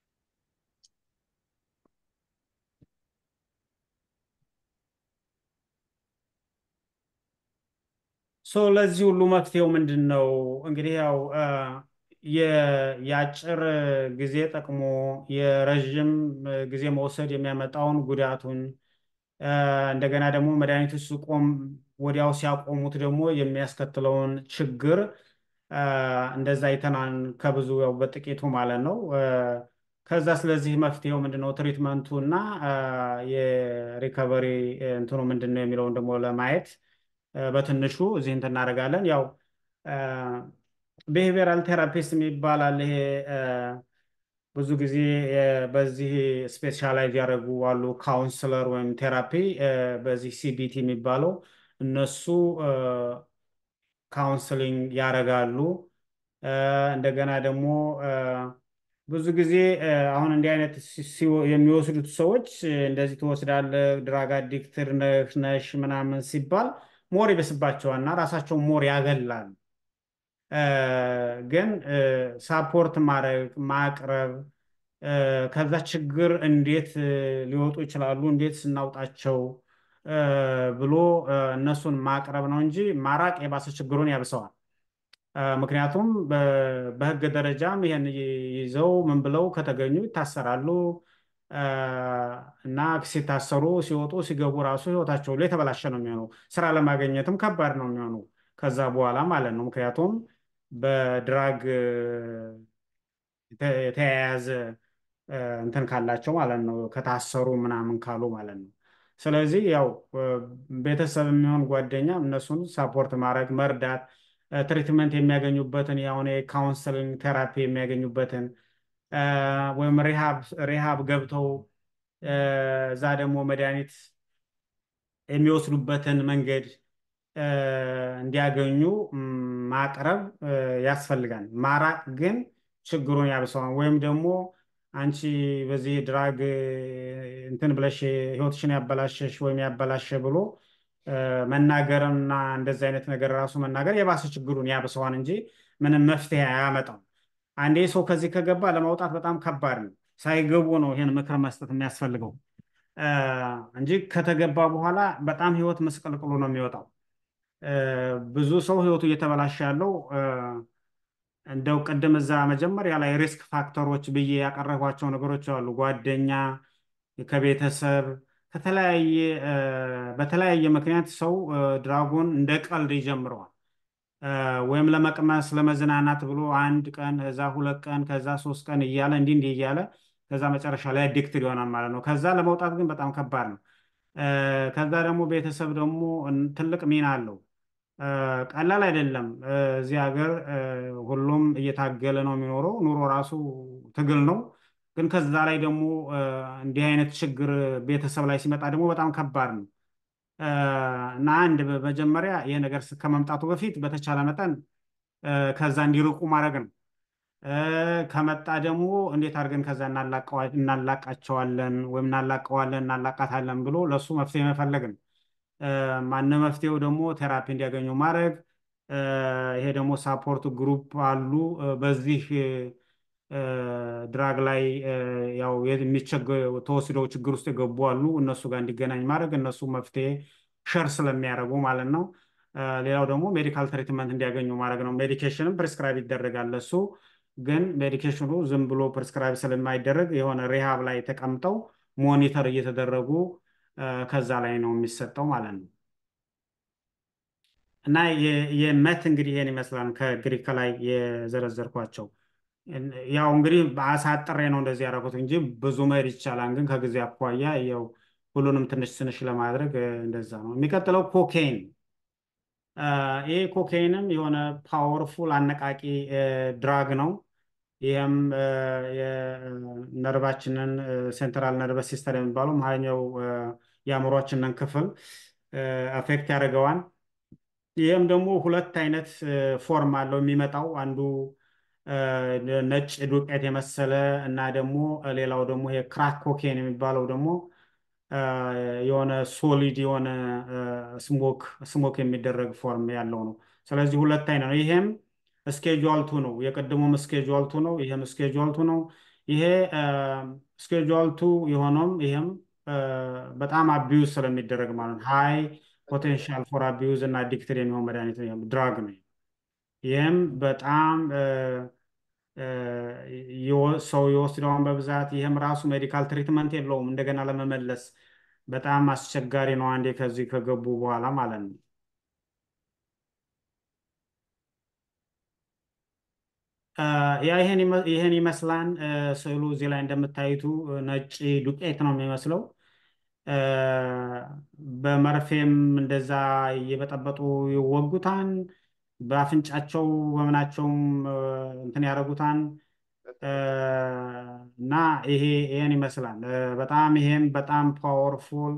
ሶ ለዚህ ሁሉ መፍትሄው ምንድን ነው? እንግዲህ ያው የአጭር ጊዜ ጠቅሞ የረዥም ጊዜ መውሰድ የሚያመጣውን ጉዳቱን እንደገና ደግሞ መድኃኒቱ ሲቆም ወዲያው ሲያቆሙት ደግሞ የሚያስከትለውን ችግር እንደዛ አይተናል ከብዙ ያው በጥቂቱ ማለት ነው። ከዛ ስለዚህ መፍትሄው ምንድነው ትሪትመንቱ እና የሪከቨሪ እንትኑ ምንድን ነው የሚለውን ደግሞ ለማየት በትንሹ እዚህ እንትን እናደርጋለን። ያው ብሄቪየራል ቴራፒስት የሚባላል ይሄ እ፣ ብዙ ጊዜ እ፣ በዚህ ስፔሻላይዝ ያደረጉ አሉ። ካውንስለር ወይም ቴራፒ እ፣ በዚህ ሲቢቲ የሚባለው እነሱ እ፣ ካውንስሊንግ ያደርጋሉ። እ፣ እንደገና ደግሞ እ፣ ብዙ ጊዜ እ፣ አሁን እንዲህ አይነት ሲ- ሲወ- የሚወስዱት ሰዎች እ፣ እንደዚህ ትወስዳለህ፣ ድራግ አዲክትድ ነህ ነሽ ምናምን ሲባል ሞር ይበስባቸዋል እና ራሳቸውን ሞር ያገላል። እ፣ ግን ሳፖርት ማድረግ ማቅረብ እ፣ ከዛ ችግር እንዴት እ፣ ሊወጡ ይችላሉ፣ እንዴት ስናውጣቸው እ፣ ብሎ እ፣ እነሱን ማቅረብ ነው እንጂ ማራቅ የባሰ ችግሩን ያብሰዋል። እ፣ ምክንያቱም በ- በሕግ ደረጃም ይሄን ይ- ይዘው ምን ብለው ከተገኙ ይታሰራሉ እ፣ እና ሲታሰሩ ሲወጡ ሲገቡ ራሱ ሕይወታቸው ላይ የተበላሸ ነው የሚሆነው። ስራ ለማግኘትም ከባድ ነው የሚሆነው ከዛ በኋላ ማለት ነው። ምክንያቱም በድራግ እ፣ የተ- የተያያዘ እ፣ እንትን ካላቸው ማለት ነው ከታሰሩ ምናምን ካሉ ማለት ነው። ስለዚህ ያው እ፣ ቤተሰብ የሚሆን ጓደኛ እነሱን ሳፖርት ማድረግ መርዳት፣ እ፣ ትሪትመንት የሚያገኙበትን ያሁን የካውንስሊንግ ቴራፒ የሚያገኙበትን እ፣ ወይም ሪሃብ ሪሃብ ገብተው እ፣ እዛ ደግሞ መድኃኒት የሚወስዱበትን መንገድ እ፣ እንዲያገኙ ም፣ ማቅረብ እ፣ ያስፈልጋል። ማራቅ ግን ችግሩን ያብሰዋል። ወይም ደግሞ አንቺ በዚህ ድራግ እ፣ እንትን ብለሽ ህይወትሽን ያበላሸሽ ወይም ያበላሸ ብሎ እ፣ መናገርና እንደዚህ አይነት ነገር ራሱ መናገር የባሰ ችግሩን ያብሰዋል እንጂ ምንም መፍትሄ አያመጣም። አንዴ ሰው ከዚህ ከገባ ለማውጣት በጣም ከባድ ነው። ሳይገቡ ነው ይሄን ምክር መስጠት የሚያስፈልገው እ፣ እንጂ ከተገባ በኋላ በጣም ህይወት መስቀልቅሎ ነው የሚወጣው። እ፣ ብዙ ሰው ህይወቱ እየተበላሸ ያለው እ፣ እንደው ቅድም እዛ መጀመሪያ ላይ ሪስክ ፋክተሮች ብዬ ያቀረቧቸው ነገሮች አሉ። ጓደኛ፣ ከቤተሰብ፣ ከተለያየ እ፣ በተለያየ ምክንያት ሰው እ፣ ድራጉን እንደ ቀልድ ይጀምረዋል። እ፣ ወይም ለመቅመስ ለመዝናናት ብሎ አንድ ቀን ከዛ ሁለት ቀን ከዛ ሶስት ቀን እያለ እንዲህ እንዲህ እያለ ከዛ መጨረሻ ላይ አዲክትድ ይሆናል ማለት ነው። ከዛ ለመውጣት ግን በጣም ከባድ ነው። እ፣ ከዛ ደግሞ ቤተሰብ ደግሞ እን- ትልቅ ሚና አለው። እ፣ ቀላል አይደለም። እ፣ እዚህ ሀገር እ፣ ሁሉም እየታገለ ነው የሚኖረው። ኑሮ ራሱ ትግል ነው። ግን ከዛ ላይ ደግሞ እ፣ እንዲህ አይነት ችግር ቤተሰብ ላይ ሲመጣ ደግሞ በጣም ከባድ ነው። እ፣ እና አንድ በመጀመሪያ ይህ ነገር ስ- ከመምጣቱ በፊት በተቻለ መጠን እ፣ ከዛ እንዲርቁ ማድረግ ነው። እ፣ ከመጣ ደግሞ እንዴት አድርገን ከዛ እናላቀዋ- እናላቃቸዋለን ወይም እናላቀዋለን እናላቃታለን ብሎ ለእሱ መፍትሄ መፈለግ ነው። እ፣ ማነው መፍትሄው ደግሞ ቴራፒ እንዲያገኙ ማድረግ። እ፣ ይሄ ደግሞ ሳፖርት ግሩፕ አሉ። እ፣ በዚህ እ፣ ድራግ ላይ እ፣ ያው የሚቸገ- ተወስደው ችግር ውስጥ የገቡ አሉ። እነሱ ጋር እንዲገናኝ ማድረግ እነሱ መፍትሄ ሸር ስለሚያደርጉ ማለት ነው። እ፣ ሌላው ደግሞ ሜዲካል ትሪትመንት እንዲያገኙ ማድረግ ነው። ሜዲኬሽንም ፕሪስክራይብ ይደረጋል። እሱ ግን ሜዲኬሽኑ ዝም ብሎ ፕሪስክራይብ ስለማይደረግ የሆነ ሪሃብ ላይ ተቀምጠው ሞኒተር እየተደረጉ እ፣ ከዛ ላይ ነው የሚሰጠው ማለት ነው። እና የ- የመት እንግዲህ ይሄን ይመስላል ከግሪክ ከላይ የዘረዘርኳቸው። ያው እንግዲህ አሳጥሬ ነው እንደዚህ ያደረኩት እንጂ ብዙ መሄድ ይቻላል። ግን ከጊዜ አኳያ ያው ሁሉንም ትንሽ ትንሽ ለማድረግ እ፣ እንደዛ ነው። የሚቀጥለው ኮኬይን እ፣ ይሄ ኮኬይንም የሆነ ፓወርፉል አነቃቂ ድራግ ነው። ይህም እ፣ የነርቫችንን ሴንትራል ነርቨስ ሲስተም የሚባለው መሀኛው እ፣ የአእምሯችንን ክፍል አፌክት ያደርገዋል። ይህም ደግሞ ሁለት አይነት ፎርም አለው የሚመጣው አንዱ እ፣ ነጭ ዱቄት የመሰለ እና ደግሞ ሌላው ደግሞ ይሄ ክራክ ኮኬን የሚባለው ደግሞ እ፣ የሆነ ሶሊድ የሆነ ስሞክ ስሞክ የሚደረግ ፎርም ያለው ነው። ስለዚህ ሁለት አይነት ነው። ይሄም ስኬጁዋል ቱ ነው። የቀደሙም ስኬጁዋል ቱ ነው። ይሄም ስኬጁዋል ቱ ነው። ይሄ ስኬጁዋል ቱ የሆነውም ይሄም እ፣ በጣም አቢዩዝ ስለሚደረግ ማለት ነው። ሃይ ፖቴንሻል ፎር አቢዩዝ እና አዲክትድ የሚሆን መድኃኒት ነው፣ ድራግ ነው። ይህም በጣም እ፣ እ፣ የወ- ሰው የወስደውን በብዛት ይህም ራሱ ሜዲካል ትሪትመንት የለውም። እንደገና ለመመለስ በጣም አስቸጋሪ ነው፣ አንዴ ከዚህ ከገቡ በኋላ ማለት ነው። እ፣ ያ ይሄን ይመ- ይሄን ይመስላል እ፣ ስዕሉ እዚህ ላይ እንደምታዩቱ እ፣ ነጭ ዱቄት ነው የሚመስለው። እ፣ በመርፌም እንደዛ እየበጠበጡ ይወጉታል። በአፍንጫቸው በምናቸውም እ፣ እንትን ያደረጉታን እ፣ እና ይሄ ይሄን ይመስላል እ፣ በጣም ይሄም በጣም ፓወርፉል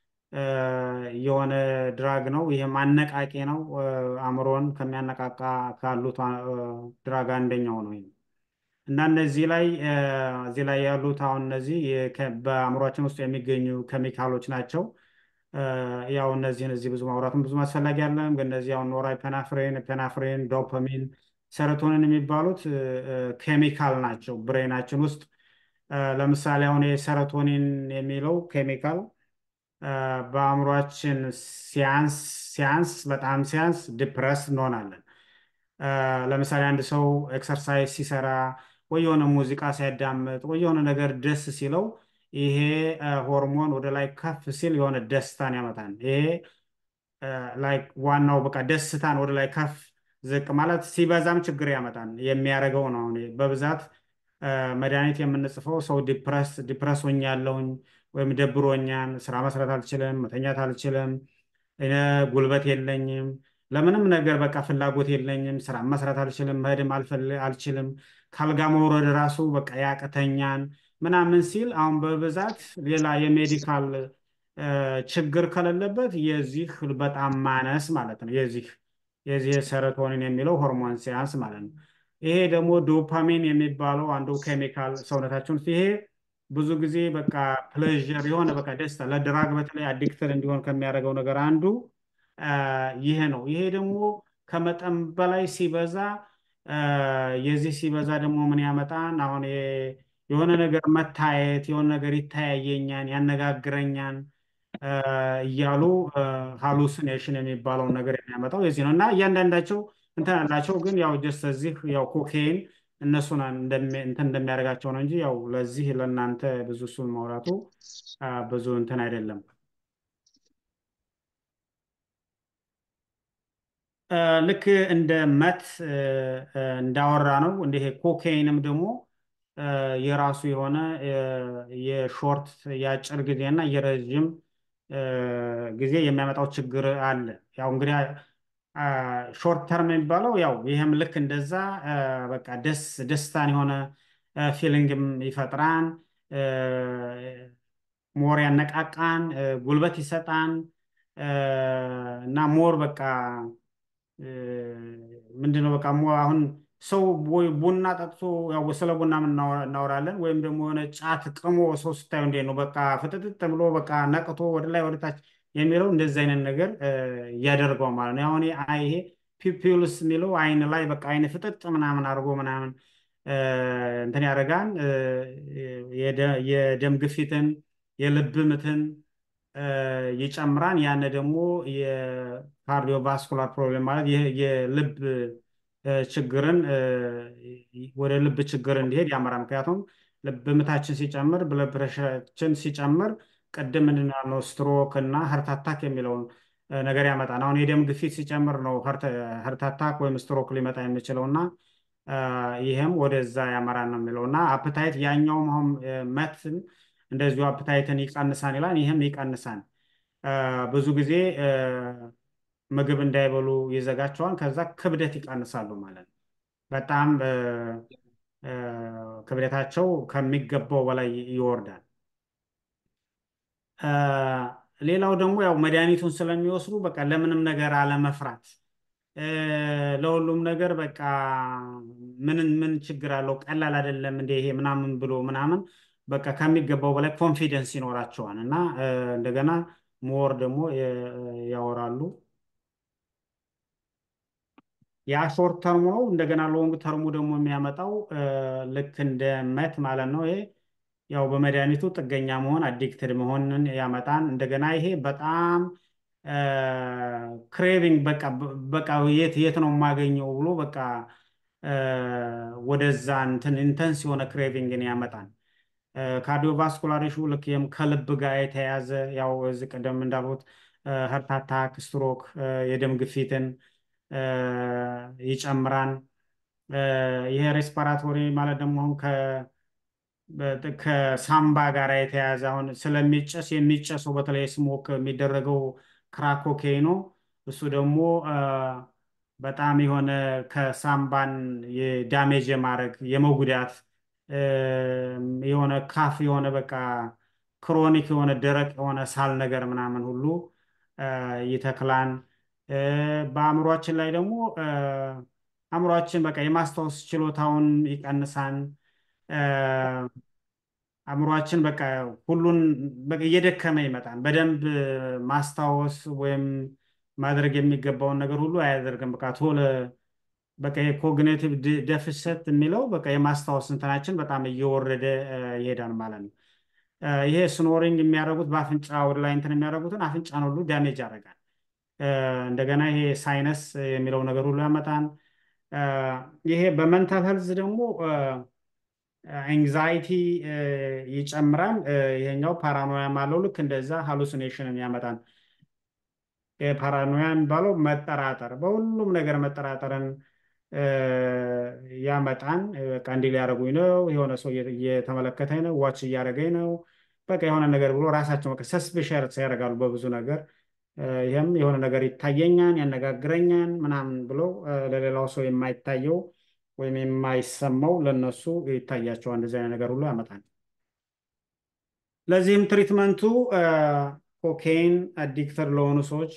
የሆነ ድራግ ነው። ይሄም አነቃቂ ነው። እ፣ አእምሮን ከሚያነቃቃ ካሉት እ፣ ድራግ አንደኛው ነው። ይሄ እና እነዚህ ላይ እ፣ እዚህ ላይ ያሉት አሁን እነዚህ የ- ከ- በአእምሯችን ውስጥ የሚገኙ ኬሚካሎች ናቸው። እ፣ ያው እነዚህን እዚህ ብዙ ማውራቱም ብዙም አስፈላጊ አይደለም። ግን እነዚህ አሁን ኖራፔናፍሬን፣ ፔናፍሬን፣ ዶፓሚን፣ ሰሮቶኒን የሚባሉት እ፣ እ፣ ኬሚካል ናቸው ብሬናችን ውስጥ እ፣ ለምሳሌ አሁን የሰሮቶኒን የሚለው ኬሚካል እ፣ በአእምሯችን ሲያንስ ሲያንስ በጣም ሲያንስ ዲፕረስ እንሆናለን። እ፣ ለምሳሌ አንድ ሰው ኤክሰርሳይዝ ሲሰራ ወይ የሆነ ሙዚቃ ሲያዳምጥ ወይ የሆነ ነገር ደስ ሲለው ይሄ እ፣ ሆርሞን ወደ ላይ ከፍ ሲል የሆነ ደስታን ያመጣል። ይሄ ላይክ ዋናው በቃ ደስታን ወደ ላይ ከፍ ዝቅ ማለት ሲበዛም ችግር ያመጣል የሚያደርገው ነው። አሁን በብዛት እ፣ መድኃኒት የምንጽፈው ሰው ዲፕረስ ዲፕረስ ሆኛለሁኝ ወይም ደብሮኛን፣ ስራ መስራት አልችልም፣ መተኛት አልችልም፣ እ፣ ጉልበት የለኝም፣ ለምንም ነገር በቃ ፍላጎት የለኝም፣ ስራ መስራት አልችልም፣ መሄድም አልፈል- አልችልም፣ ካልጋ መውረድ ራሱ በቃ ያቅተኛን ምናምን ሲል አሁን በብዛት ሌላ የሜዲካል እ፣ ችግር ከሌለበት የዚህ በጣም ማነስ ማለት ነው። የዚህ የዚህ የሰሮቶኒን የሚለው ሆርሞን ሲያንስ ማለት ነው። ይሄ ደግሞ ዶፓሚን የሚባለው አንዱ ኬሚካል ሰውነታችን ውስጥ ይሄ ብዙ ጊዜ በቃ ፕሌዥር የሆነ በቃ ደስታ ለድራግ በተለይ አዲክትድ እንዲሆን ከሚያደርገው ነገር አንዱ አ፣ ይሄ ነው። ይሄ ደግሞ ከመጠን በላይ ሲበዛ አ፣ የዚህ ሲበዛ ደግሞ ምን ያመጣን? አሁን የ- የሆነ ነገር መታየት የሆነ ነገር ይታያየኛን፣ ያነጋግረኛን አ፣ እያሉ ሃሉሲኔሽን የሚባለውን ነገር የሚያመጣው የዚህ ነው እና እያንዳንዳቸው እንትን አላቸው። ግን ያው ጀስት እዚህ ያው ኮኬይን እነሱን እንደሚ- እንትን እንደሚያደርጋቸው ነው እንጂ ያው ለዚህ ለእናንተ ብዙ እሱን ማውራቱ አ፣ ብዙ እንትን አይደለም። አ፣ ልክ እንደ መት እ፣ እ፣ እንዳወራ ነው እንደ ይሄ ኮኬይንም ደግሞ አ፣ የራሱ የሆነ እ፣ የሾርት የአጭር ጊዜ እና የረዥም እ፣ ጊዜ የሚያመጣው ችግር አለ። ያው እንግዲህ ሾርት ተርም የሚባለው ያው ይህም ልክ እንደዛ አ፣ በቃ ደስ ደስታን የሆነ ፊሊንግም ይፈጥራን እ፣ ሞር ያነቃቃን እ፣ ጉልበት ይሰጣን እ፣ እና ሞር በቃ ምንድነው በቃ ሞ አሁን ሰው ወይ ቡና ጠጥቶ ያው ስለ ቡና ምን እናወራ- እናወራለን ወይም ደግሞ የሆነ ጫት ቅሞ ሰው ስታዩ እንዴት ነው በቃ ፍጥጥጥ ብሎ በቃ ነቅቶ ወደ ላይ ወደ ታች የሚለው እንደዚህ አይነት ነገር እ፣ እያደርገው ማለት ነው። አሁን ይሄ አይ- ይሄ ፒፒልስ የሚለው አይን ላይ በቃ አይን ፍጥጥ ምናምን አድርጎ ምናምን እ፣ እንትን ያደርጋል እ፣ የደ- የደም ግፊትን የልብ ምትን እ፣ ይጨምራል። ያን ደግሞ የካርዲዮቫስኩላር ፕሮብሌም ማለት ይህ የልብ እ፣ ችግርን እ፣ ወደ ልብ ችግር እንዲሄድ ያመራል። ምክንያቱም ልብ ምታችን ሲጨምር ብለድ ፕሬሸራችን ሲጨምር ቅድም ምንድን ነው ያልነው ስትሮክ እና ሀርት አታክ የሚለውን እ፣ ነገር ያመጣል። አሁን የደም ግፊት ሲጨምር ነው ሀርት አታክ ወይም ስትሮክ ሊመጣ የሚችለው እና አ፣ ይህም ወደዛ ያመራል ነው የሚለው እና አፕታይት ያኛውም አሁን እ፣ መትን እንደዚሁ አፕታይትን ይቀንሳን ይላል። ይህም ይቀንሳን አ፣ ብዙ ጊዜ እ፣ ምግብ እንዳይበሉ ይዘጋቸዋል። ከዛ ክብደት ይቀንሳሉ ማለት ነው። በጣም እ፣ እ፣ ክብደታቸው ከሚገባው በላይ ይወርዳል። አ፣ ሌላው ደግሞ ያው መድኃኒቱን ስለሚወስዱ በቃ ለምንም ነገር አለመፍራት እ፣ ለሁሉም ነገር በቃ ምን ምን ችግር አለው ቀላል አይደለም እንደ ይሄ ምናምን ብሎ ምናምን በቃ ከሚገባው በላይ ኮንፊደንስ ይኖራቸዋል እና እ፣ እንደገና ሞር ደግሞ የ- ያወራሉ። ያ ሾርት ተርሙ ነው። እንደገና ሎንግ ተርሙ ደግሞ የሚያመጣው እ፣ ልክ እንደ መት ማለት ነው። ይሄ ያው በመድኃኒቱ ጥገኛ መሆን አዲክትድ መሆንን ያመጣን። እንደገና ይሄ በጣም ክሬቪንግ በቃ በቃ የት የት ነው የማገኘው ብሎ በቃ እ፣ ወደዛ እንትን ኢንተንስ የሆነ ክሬቪንግን ያመጣል። ካርዲዮቫስኩላር ኢሹ ልክ ይህም ከልብ ጋር የተያያዘ ያው እዚህ ቀደም እንዳልኩት ሀርት አታክ፣ ስትሮክ፣ የደም ግፊትን እ፣ ይጨምራል። እ፣ ይሄ ሬስፓራቶሪ ማለት ደግሞ አሁን ከ በ- ከሳምባ ጋር የተያያዘ አሁን ስለሚጨስ የሚጨሰው በተለይ ስሞክ የሚደረገው ክራክ ኮኬይኖ እሱ ደግሞ አ፣ በጣም የሆነ ከሳምባን የዳሜጅ የማድረግ የመጉዳት የሆነ ካፍ የሆነ በቃ ክሮኒክ የሆነ ደረቅ የሆነ ሳል ነገር ምናምን ሁሉ ይተክላን። በአእምሯችን ላይ ደግሞ አእምሯችን በቃ የማስታወስ ችሎታውን ይቀንሳን። አእምሯችን በቃ ሁሉን በቃ እየደከመ ይመጣል። በደንብ ማስታወስ ወይም ማድረግ የሚገባውን ነገር ሁሉ አያደርግም። በቃ ቶሎ በቃ የኮግኒቲቭ ደፍሰት የሚለው በቃ የማስታወስ እንትናችን በጣም እየወረደ ይሄዳል ማለት ነው። ይሄ ስኖሪንግ የሚያደርጉት በአፍንጫ ወደ ላይ እንትን የሚያደርጉትን አፍንጫን ሁሉ ዳሜጅ ያደርጋል። እንደገና ይሄ ሳይነስ የሚለው ነገር ሁሉ ያመጣል። ይሄ በመንታል ሄልዝ ደግሞ ኤንግዛይቲ ይጨምራል። ይሄኛው ፓራኖያም አለው ልክ እንደዛ ሃሉሲኔሽንን ያመጣል። ፓራኖያ የሚባለው መጠራጠር፣ በሁሉም ነገር መጠራጠርን ያመጣን። በቃ እንዲህ ሊያደርጉኝ ነው፣ የሆነ ሰው እየተመለከተኝ ነው፣ ዋች እያደረገኝ ነው፣ በቃ የሆነ ነገር ብሎ ራሳቸው በቃ ሰስፔሸርስ ያደርጋሉ በብዙ ነገር። ይህም የሆነ ነገር ይታየኛል፣ ያነጋግረኛል ምናምን ብሎ ለሌላው ሰው የማይታየው ወይም የማይሰማው ለነሱ ይታያቸዋል። እንደዚህ አይነት ነገር ሁሉ ያመጣል። ለዚህም ትሪትመንቱ ኮኬይን አዲክተር ለሆኑ ሰዎች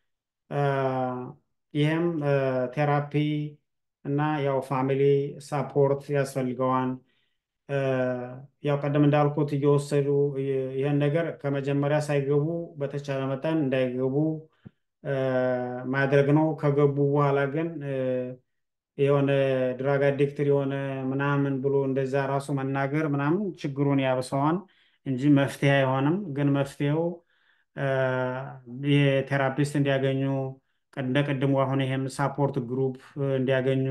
ይህም ቴራፒ እና ያው ፋሚሊ ሳፖርት ያስፈልገዋል። ያው ቀደም እንዳልኩት እየወሰዱ ይህን ነገር ከመጀመሪያ ሳይገቡ በተቻለ መጠን እንዳይገቡ ማድረግ ነው። ከገቡ በኋላ ግን የሆነ ድራግ አዲክትር የሆነ ምናምን ብሎ እንደዛ ራሱ መናገር ምናምን ችግሩን ያብሰዋል እንጂ መፍትሄ አይሆንም። ግን መፍትሄው የቴራፒስት እንዲያገኙ እንደ ቅድሙ አሁን ይሄም ሳፖርት ግሩፕ እንዲያገኙ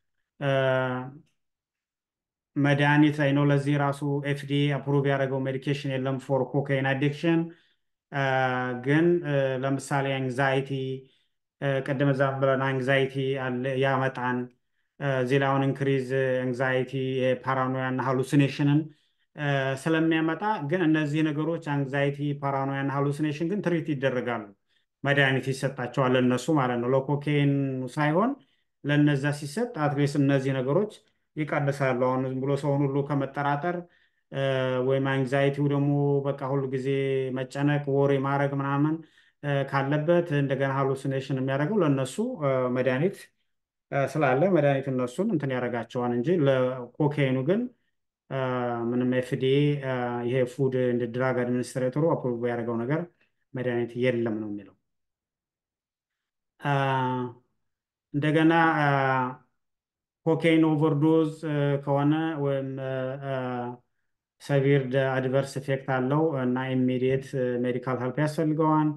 መድኃኒት ላይ ነው። ለዚህ ራሱ ኤፍዲኤ አፕሩቭ ያደረገው ሜዲኬሽን የለም ፎር ኮካይን አዲክሽን። ግን ለምሳሌ አንግዛይቲ ቅድም እዛም ብለን አንግዛይቲ ያመጣን እዚህ ላይ አሁን ኢንክሪዝ አንግዛይቲ ፓራኖያ እና ሃሉሲኔሽንን ስለሚያመጣ ግን እነዚህ ነገሮች አንግዛይቲ፣ ፓራኖያ እና ሃሉሲኔሽን ግን ትሪት ይደረጋሉ። መድኃኒት ይሰጣቸዋል ለእነሱ ማለት ነው። ለኮኬን ሳይሆን ለነዛ ሲሰጥ አትሊስት እነዚህ ነገሮች ይቀንሳሉ። አሁን ዝም ብሎ ሰውን ሁሉ ከመጠራጠር ወይም አንግዛይቲው ደግሞ በቃ ሁሉ ጊዜ መጨነቅ፣ ወሬ ማድረግ ምናምን ካለበት እንደገና ሃሉሲኔሽን የሚያደርገው ለእነሱ መድኃኒት ስላለ መድኃኒት እነሱን እንትን ያደርጋቸዋል እንጂ ለኮኬኑ ግን ምንም ኤፍዲኤ ይሄ ፉድ እንደ ድራግ አድሚኒስትሬተሩ አፕሮቭ ያደረገው ነገር መድኃኒት የለም ነው የሚለው። እንደገና ኮኬይን ኦቨርዶዝ ከሆነ ወይም ሰቪር አድቨርስ ኢፌክት አለው እና ኢሚዲየት ሜዲካል ሄልፕ ያስፈልገዋል።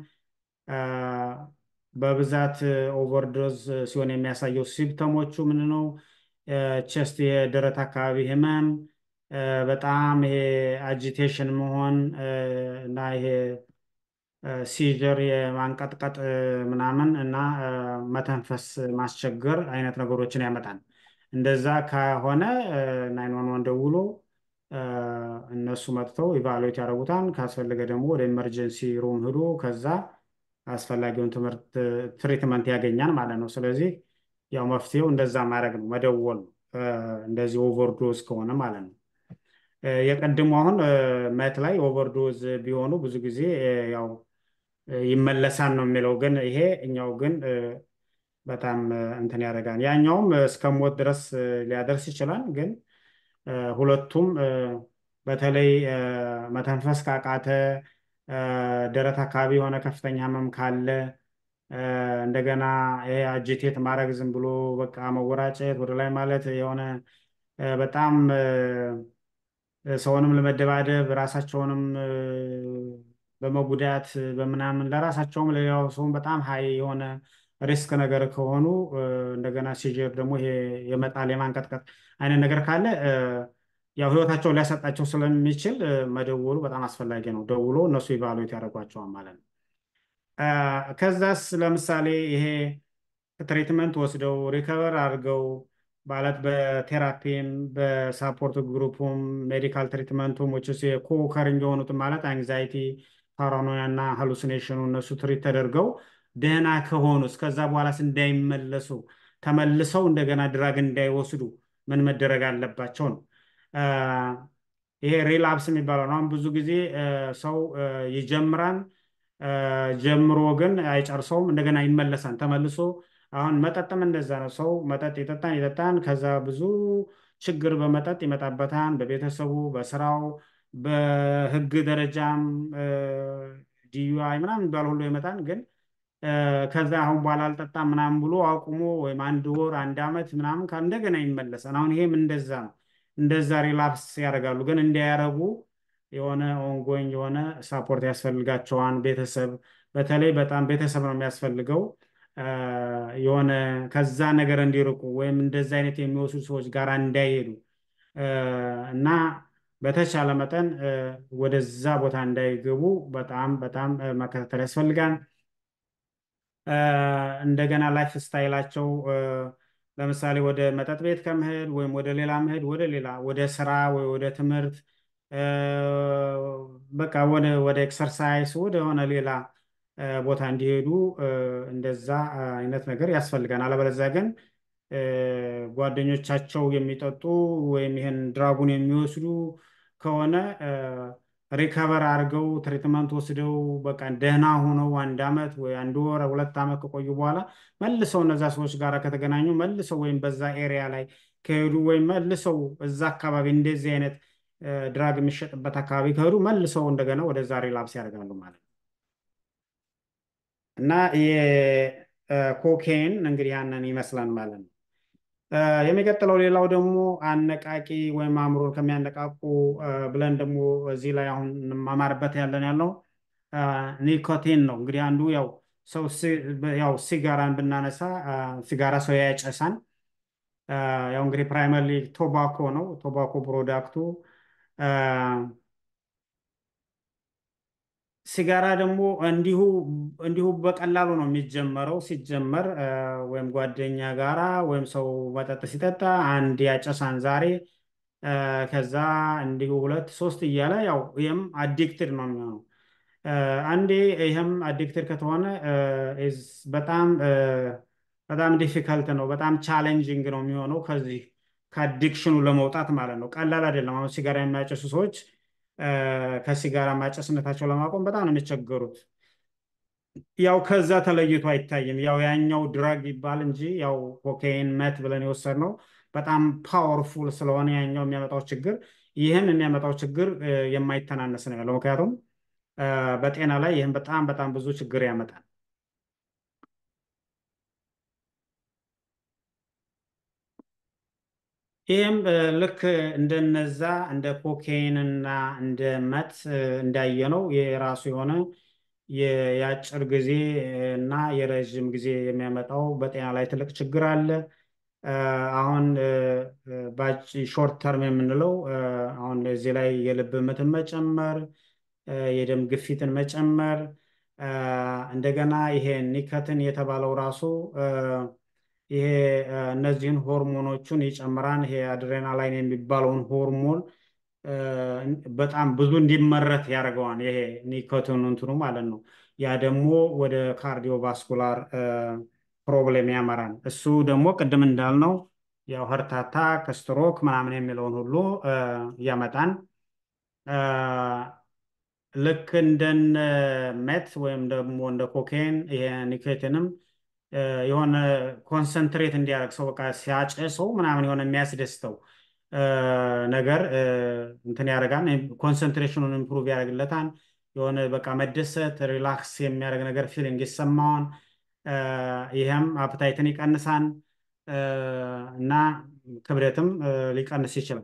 በብዛት ኦቨርዶዝ ሲሆን የሚያሳየው ሲምፕተሞቹ ምን ነው? ቸስት የደረት አካባቢ ህመም፣ በጣም ይሄ አጂቴሽን መሆን እና ይሄ ሲጀር የማንቀጥቀጥ ምናምን እና መተንፈስ ማስቸገር አይነት ነገሮችን ያመጣል። እንደዛ ከሆነ ናይን ዋን ዋን ደውሎ እነሱ መጥተው ኢቫሉዌት ያደርጉታል። ካስፈለገ ደግሞ ወደ ኢመርጀንሲ ሩም ሂዶ ከዛ አስፈላጊውን ትምህርት ትሪትመንት ያገኛል ማለት ነው። ስለዚህ ያው መፍትሄው እንደዛ ማድረግ ነው፣ መደወል ነው። እንደዚህ ኦቨርዶዝ ከሆነ ማለት ነው። የቀድሞ አሁን መት ላይ ኦቨርዶዝ ቢሆኑ ብዙ ጊዜ ያው ይመለሳል ነው የሚለው። ግን ይሄ እኛው ግን በጣም እንትን ያደርጋል። ያኛውም እስከ ሞት ድረስ ሊያደርስ ይችላል። ግን ሁለቱም በተለይ መተንፈስ ካቃተ፣ ደረት አካባቢ የሆነ ከፍተኛ ህመም ካለ እንደገና ይሄ አጂቴት ማድረግ ዝም ብሎ በቃ መወራጨት ወደ ላይ ማለት የሆነ በጣም ሰውንም ለመደባደብ ራሳቸውንም በመጉዳት በምናምን ለራሳቸውም ለሌላው ሰውም በጣም ሀይ የሆነ ሪስክ ነገር ከሆኑ እንደገና ሲጀር ደግሞ ይሄ የመጣል የማንቀጥቀጥ አይነት ነገር ካለ ያው ህይወታቸውን ሊያሰጣቸው ስለሚችል መደወሉ በጣም አስፈላጊ ነው። ደውሎ እነሱ ኢቫሉዌት ያደርጓቸዋል ማለት ነው። ከዛስ ለምሳሌ ይሄ ትሪትመንት ወስደው ሪከቨር አድርገው ማለት በቴራፒም በሳፖርት ግሩፑም ሜዲካል ትሪትመንቱም ች ኮከሪንግ የሆኑትም ማለት አንግዛይቲ፣ ፓራኖያ እና ሃሉሲኔሽኑ እነሱ ትሪት ተደርገው ደህና ከሆኑ እስከዛ በኋላስ እንዳይመለሱ ተመልሰው እንደገና ድራግ እንዳይወስዱ ምን መደረግ አለባቸው ነው። አ፣ ይሄ ሪላፕስ የሚባለው ነው። አሁን ብዙ ጊዜ አ፣ ሰው አ፣ ይጀምራል አ፣ ጀምሮ ግን አይጨርሰውም፣ እንደገና ይመለሳል ተመልሶ። አሁን መጠጥም እንደዛ ነው። ሰው መጠጥ ይጠጣን ይጠጣን፣ ከዛ ብዙ ችግር በመጠጥ ይመጣበታል፣ በቤተሰቡ፣ በስራው፣ በህግ ደረጃም ዲዩአይ ምናምን የሚባል ሁሉ ይመጣል። ግን አ፣ ከዛ አሁን በኋላ አልጠጣም ምናምን ብሎ አቁሞ ወይም አንድ ወር አንድ ዓመት ምናምን ካል እንደገና ይመለሳል። አሁን ይሄም እንደዛ ነው። እንደዛ ሪላፕስ ያደርጋሉ። ግን እንዳያረጉ የሆነ ኦንጎኝ የሆነ ሳፖርት ያስፈልጋቸዋል። ቤተሰብ በተለይ በጣም ቤተሰብ ነው የሚያስፈልገው። አ፣ የሆነ ከዛ ነገር እንዲርቁ ወይም እንደዛ አይነት የሚወስዱ ሰዎች ጋር እንዳይሄዱ አ፣ እና በተቻለ መጠን አ፣ ወደዛ ቦታ እንዳይገቡ በጣም በጣም አ፣ መከታተል ያስፈልጋል። አ፣ እንደገና ላይፍ ስታይላቸው አ፣ ለምሳሌ ወደ መጠጥ ቤት ከመሄድ ወይም ወደ ሌላ መሄድ ወደ ሌላ ወደ ስራ ወይ ወደ ትምህርት አ፣ በቃ ወደ ወደ ኤክሰርሳይዝ ወደ ሆነ ሌላ አ፣ ቦታ እንዲሄዱ አ፣ እንደዛ አይነት ነገር ያስፈልጋል። አለበለዚያ ግን አ፣ ጓደኞቻቸው የሚጠጡ ወይም ይህን ድራጉን የሚወስዱ ከሆነ ሪከቨር አድርገው ትሪትመንት ወስደው በቃ ደህና ሆነው አንድ ዓመት ወይ አንድ ወር ሁለት ዓመት ከቆዩ በኋላ መልሰው እነዛ ሰዎች ጋር ከተገናኙ መልሰው ወይም በዛ ኤሪያ ላይ ከሄዱ ወይም መልሰው እዛ አካባቢ እንደዚህ አይነት አ፣ ድራግ የሚሸጥበት አካባቢ ከሄዱ መልሰው እንደገና ወደዛ ሪላፕስ ያደርጋሉ ማለት ነው። እና የኮኬን እንግዲህ ያንን ይመስላል ማለት ነው። አ፣ የሚቀጥለው ሌላው ደግሞ አነቃቂ ወይም አእምሮን ከሚያነቃቁ አ፣ ብለን ደግሞ እዚህ ላይ አሁን እንማማርበት ያለን ያለው አ፣ ኒኮቲን ነው። እንግዲህ አንዱ ያው ሰው ሲ- ያው ሲጋራን ብናነሳ አ፣ ሲጋራ ሰው ያጨሳል። አ፣ ያው እንግዲህ ፕራይመሪ ቶባኮ ነው ቶባኮ ፕሮዳክቱ አ፣ ሲጋራ ደግሞ እንዲሁ እንዲሁ በቀላሉ ነው የሚጀመረው። ሲጀመር አ፣ ወይም ጓደኛ ጋራ ወይም ሰው መጠጥ ሲጠጣ አንድ ያጨሳን ዛሬ አ፣ ከዛ እንዲሁ ሁለት ሶስት እያለ ያው ይህም አዲክትድ ነው የሚሆነው። አ፣ አንዴ ይህም አዲክትድ ከተሆነ አ፣ is በጣም አ፣ በጣም ዲፊከልት ነው፣ በጣም ቻሌንጂንግ ነው የሚሆነው ከዚህ ከአዲክሽኑ ለመውጣት ማለት ነው። ቀላል አይደለም። አሁን ሲጋራ የሚያጨሱ ሰዎች አ፣ ከሲጋራ ማጨስነታቸው ለማቆም በጣም ነው የሚቸገሩት። ያው ከዛ ተለይቶ አይታይም። ያው ያኛው ድራግ ይባል እንጂ ያው ኮካይን መት ብለን የወሰድነው በጣም ፓወርፉል ስለሆነ ያኛው የሚያመጣው ችግር ይህን የሚያመጣው ችግር አ፣ የማይተናነስ ነው ያለው። ምክንያቱም አ፣ በጤና ላይ ይህን በጣም በጣም ብዙ ችግር ያመጣል። ይህም አ፣ ልክ እንደነዛ እንደ ኮኬይን እና እንደ መት አ፣ እንዳየነው የራሱ የሆነ የ- የአጭር ጊዜ እና የረዥም ጊዜ የሚያመጣው በጤና ላይ ትልቅ ችግር አለ። አ፣ አሁን ሾርት ተርም የምንለው አ፣ አሁን እዚህ ላይ የልብ ምትን መጨመር፣ አ፣ የደም ግፊትን መጨመር፣ አ፣ እንደገና ይሄ ኒከትን የተባለው ራሱ አ፣ ይሄ አ፣ እነዚህን ሆርሞኖቹን ይጨምራል። ይሄ አድሬናላይን የሚባለውን ሆርሞን አ፣ በጣም ብዙ እንዲመረት ያደርገዋል። ይሄ ኒኮቲን እንትኑ ማለት ነው። ያ ደግሞ ወደ ካርዲዮቫስኩላር ፕሮብሌም ያመራል። እሱ ደግሞ ቅድም እንዳልነው ያው ሀርት አታክ፣ ስትሮክ ምናምን የሚለውን ሁሉ አ፣ ያመጣል። አ፣ ልክ እንደነ ሜት ወይም ደግሞ እንደ ኮኬን ይሄ ኒኮቲንም አ፣ የሆነ ኮንሰንትሬት እንዲያደርግ ሰው በቃ ሲያጨሰው ምናምን የሆነ የሚያስደስተው አ፣ ነገር አ፣ እንትን ያደርጋል። ኮንሰንትሬሽኑን ኢምፕሩቭ ያደርግለታል። የሆነ በቃ መደሰት ሪላክስ የሚያደርግ ነገር ፊሊንግ ይሰማዋል። አ፣ ይህም አፕታይትን ይቀንሳል አ፣ እና ክብደትም አ፣ ሊቀንስ ይችላል።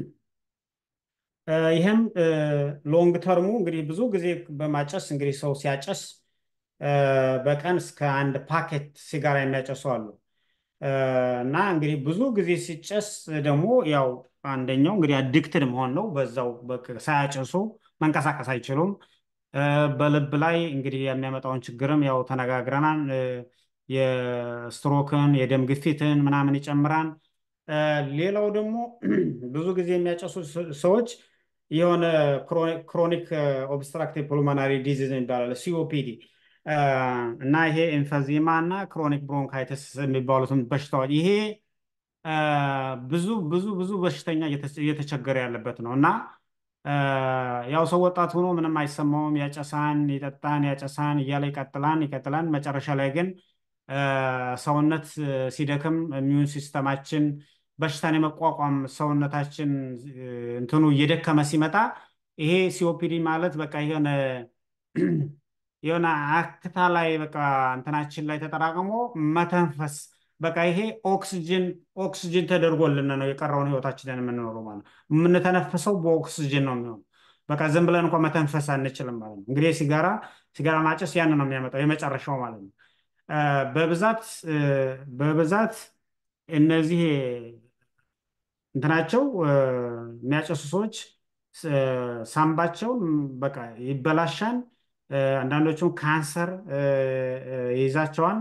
አ፣ ይህም ሎንግ ተርሙ እንግዲህ ብዙ ጊዜ በማጨስ እንግዲህ ሰው ሲያጨስ አ፣ በቀን እስከ አንድ ፓኬት ሲጋራ የሚያጨሱ አሉ። አ፣ እና እንግዲህ ብዙ ጊዜ ሲጨስ ደግሞ ያው አንደኛው እንግዲህ አዲክትድ መሆን ነው። በዛው በቃ ሳያጨሱ መንቀሳቀስ አይችሉም። አ፣ በልብ ላይ እንግዲህ የሚያመጣውን ችግርም ያው ተነጋግረናል። አ፣ የስትሮክን የደም ግፊትን ምናምን ይጨምራል። አ፣ ሌላው ደግሞ ብዙ ጊዜ የሚያጨሱ ስ- ሰዎች የሆነ ክሮኒክ ኦብስትራክቲቭ ፑልሞናሪ ዲዚዝ ይባላል ሲኦፒዲ እና ይሄ ኤምፈዚማ እና ክሮኒክ ብሮንካይተስ የሚባሉትን በሽታዎች ይሄ ብዙ ብዙ ብዙ በሽተኛ እየተቸገረ ያለበት ነው እና ያው ሰው ወጣት ሆኖ ምንም አይሰማውም። ያጨሳን፣ ይጠጣን፣ ያጨሳን እያለ ይቀጥላን ይቀጥላን። መጨረሻ ላይ ግን ሰውነት ሲደክም ኢሚዩን ሲስተማችን በሽታን የመቋቋም ሰውነታችን እንትኑ እየደከመ ሲመጣ ይሄ ሲኦፒዲ ማለት በቃ የሆነ የሆነ አክታ ላይ በቃ እንትናችን ላይ ተጠራቅሞ መተንፈስ በቃ ይሄ ኦክስጅን ኦክስጅን ተደርጎልን ነው የቀረውን ህይወታችንን የምንኖረው ማለት ነው። የምንተነፍሰው በኦክስጅን ነው የሚሆነው። በቃ ዝም ብለን እንኳ መተንፈስ አንችልም ማለት ነው። እንግዲህ ሲጋራ ሲጋራ ማጨስ ያን ነው የሚያመጣው የመጨረሻው ማለት ነው። በብዛት በብዛት እነዚህ እንትናቸው የሚያጨሱ ሰዎች ሳምባቸው በቃ ይበላሻል። አንዳንዶቹም ካንሰር ይይዛቸዋል።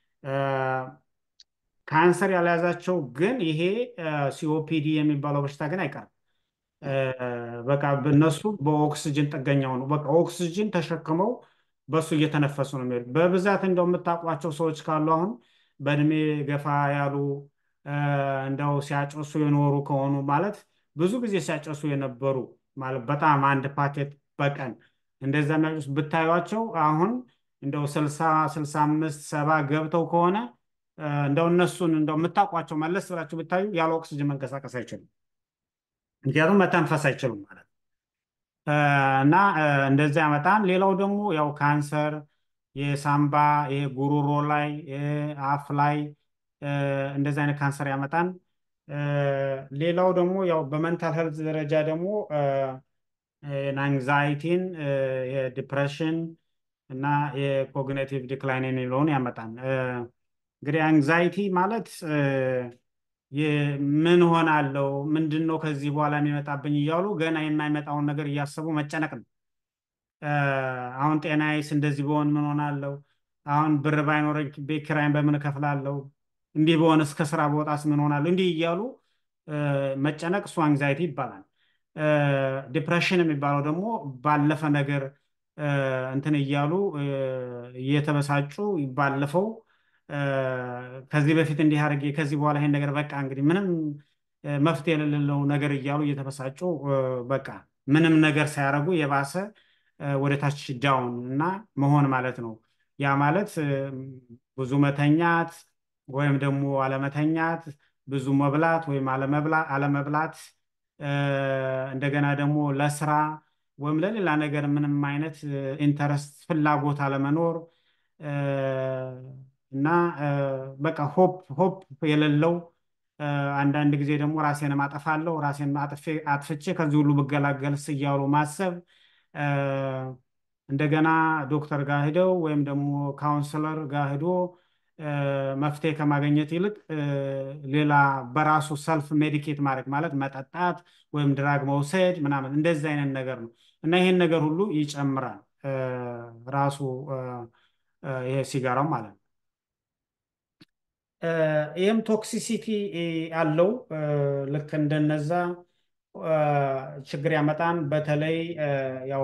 ካንሰር ያልያዛቸው ግን ይሄ ሲኦፒዲ የሚባለው በሽታ ግን አይቀርም። በቃ እነሱ በኦክስጅን ጥገኛው ነው። በቃ ኦክስጅን ተሸክመው በሱ እየተነፈሱ ነው የሚሄዱ። በብዛት እንደው የምታውቋቸው ሰዎች ካሉ አሁን በእድሜ ገፋ ያሉ እንደው ሲያጨሱ የኖሩ ከሆኑ ማለት ብዙ ጊዜ ሲያጨሱ የነበሩ ማለት በጣም አንድ ፓኬት በቀን እንደዛ የሚያጨሱ ብታዩቸው አሁን እንደው ስልሳ ስልሳ አምስት ሰባ ገብተው ከሆነ እንደው እነሱን እንደው የምታውቋቸው መለስ ብላችሁ ብታዩ ያለ ኦክስጅን መንቀሳቀስ አይችሉም። ምክንያቱም መተንፈስ አይችሉም ማለት እና እንደዚያ ያመጣል። ሌላው ደግሞ ያው ካንሰር የሳምባ ይሄ ጉሮሮ ላይ አፍ ላይ እንደዚህ አይነት ካንሰር ያመጣል። ሌላው ደግሞ ያው በመንታል ሄልዝ ደረጃ ደግሞ አንግዛይቲን የዲፕሬሽን እና የኮግኒቲቭ ዲክላይን የሚለውን ያመጣል። እንግዲህ አንግዛይቲ ማለት ምን ሆናለው፣ ምንድን ነው ከዚህ በኋላ የሚመጣብኝ እያሉ ገና የማይመጣውን ነገር እያሰቡ መጨነቅ ነው። አሁን ጤናዬስ እንደዚህ በሆን ምን ሆናለው፣ አሁን ብር ባይኖረኝ ቤት ኪራይን በምን እከፍላለሁ፣ እንዲህ በሆን እስከ ስራ በወጣስ ምን ሆናለሁ፣ እንዲህ እያሉ መጨነቅ እሱ አንግዛይቲ ይባላል። ዲፕሬሽን የሚባለው ደግሞ ባለፈ ነገር እንትን እያሉ እየተበሳጩ ባለፈው ከዚህ በፊት እንዲህ አድርጌ ከዚህ በኋላ ይሄን ነገር በቃ እንግዲህ ምንም መፍትሄ የሌለው ነገር እያሉ እየተበሳጩ በቃ ምንም ነገር ሳያደርጉ የባሰ ወደ ታች ዳውን እና መሆን ማለት ነው። ያ ማለት ብዙ መተኛት ወይም ደግሞ አለመተኛት፣ ብዙ መብላት ወይም አለመብላት፣ እንደገና ደግሞ ለስራ ወይም ለሌላ ነገር ምንም አይነት ኢንተረስት ፍላጎት አለመኖር እና በቃ ሆፕ ሆፕ የሌለው አንዳንድ ጊዜ ደግሞ ራሴን አጠፋለሁ ራሴን አጥፍቼ ከዚህ ሁሉ ብገላገልስ እያሉ ማሰብ እንደገና ዶክተር ጋር ሂደው ወይም ደግሞ ካውንስለር ጋር ሂዶ መፍትሄ ከማግኘት ይልቅ ሌላ በራሱ ሰልፍ ሜዲኬት ማድረግ ማለት መጠጣት ወይም ድራግ መውሰድ ምናምን እንደዚህ አይነት ነገር ነው እና ይሄን ነገር ሁሉ ይጨምራል ራሱ ይሄ ሲጋራው ማለት ነው። ይህም ቶክሲሲቲ አለው። ልክ እንደነዛ ችግር ያመጣን። በተለይ ያው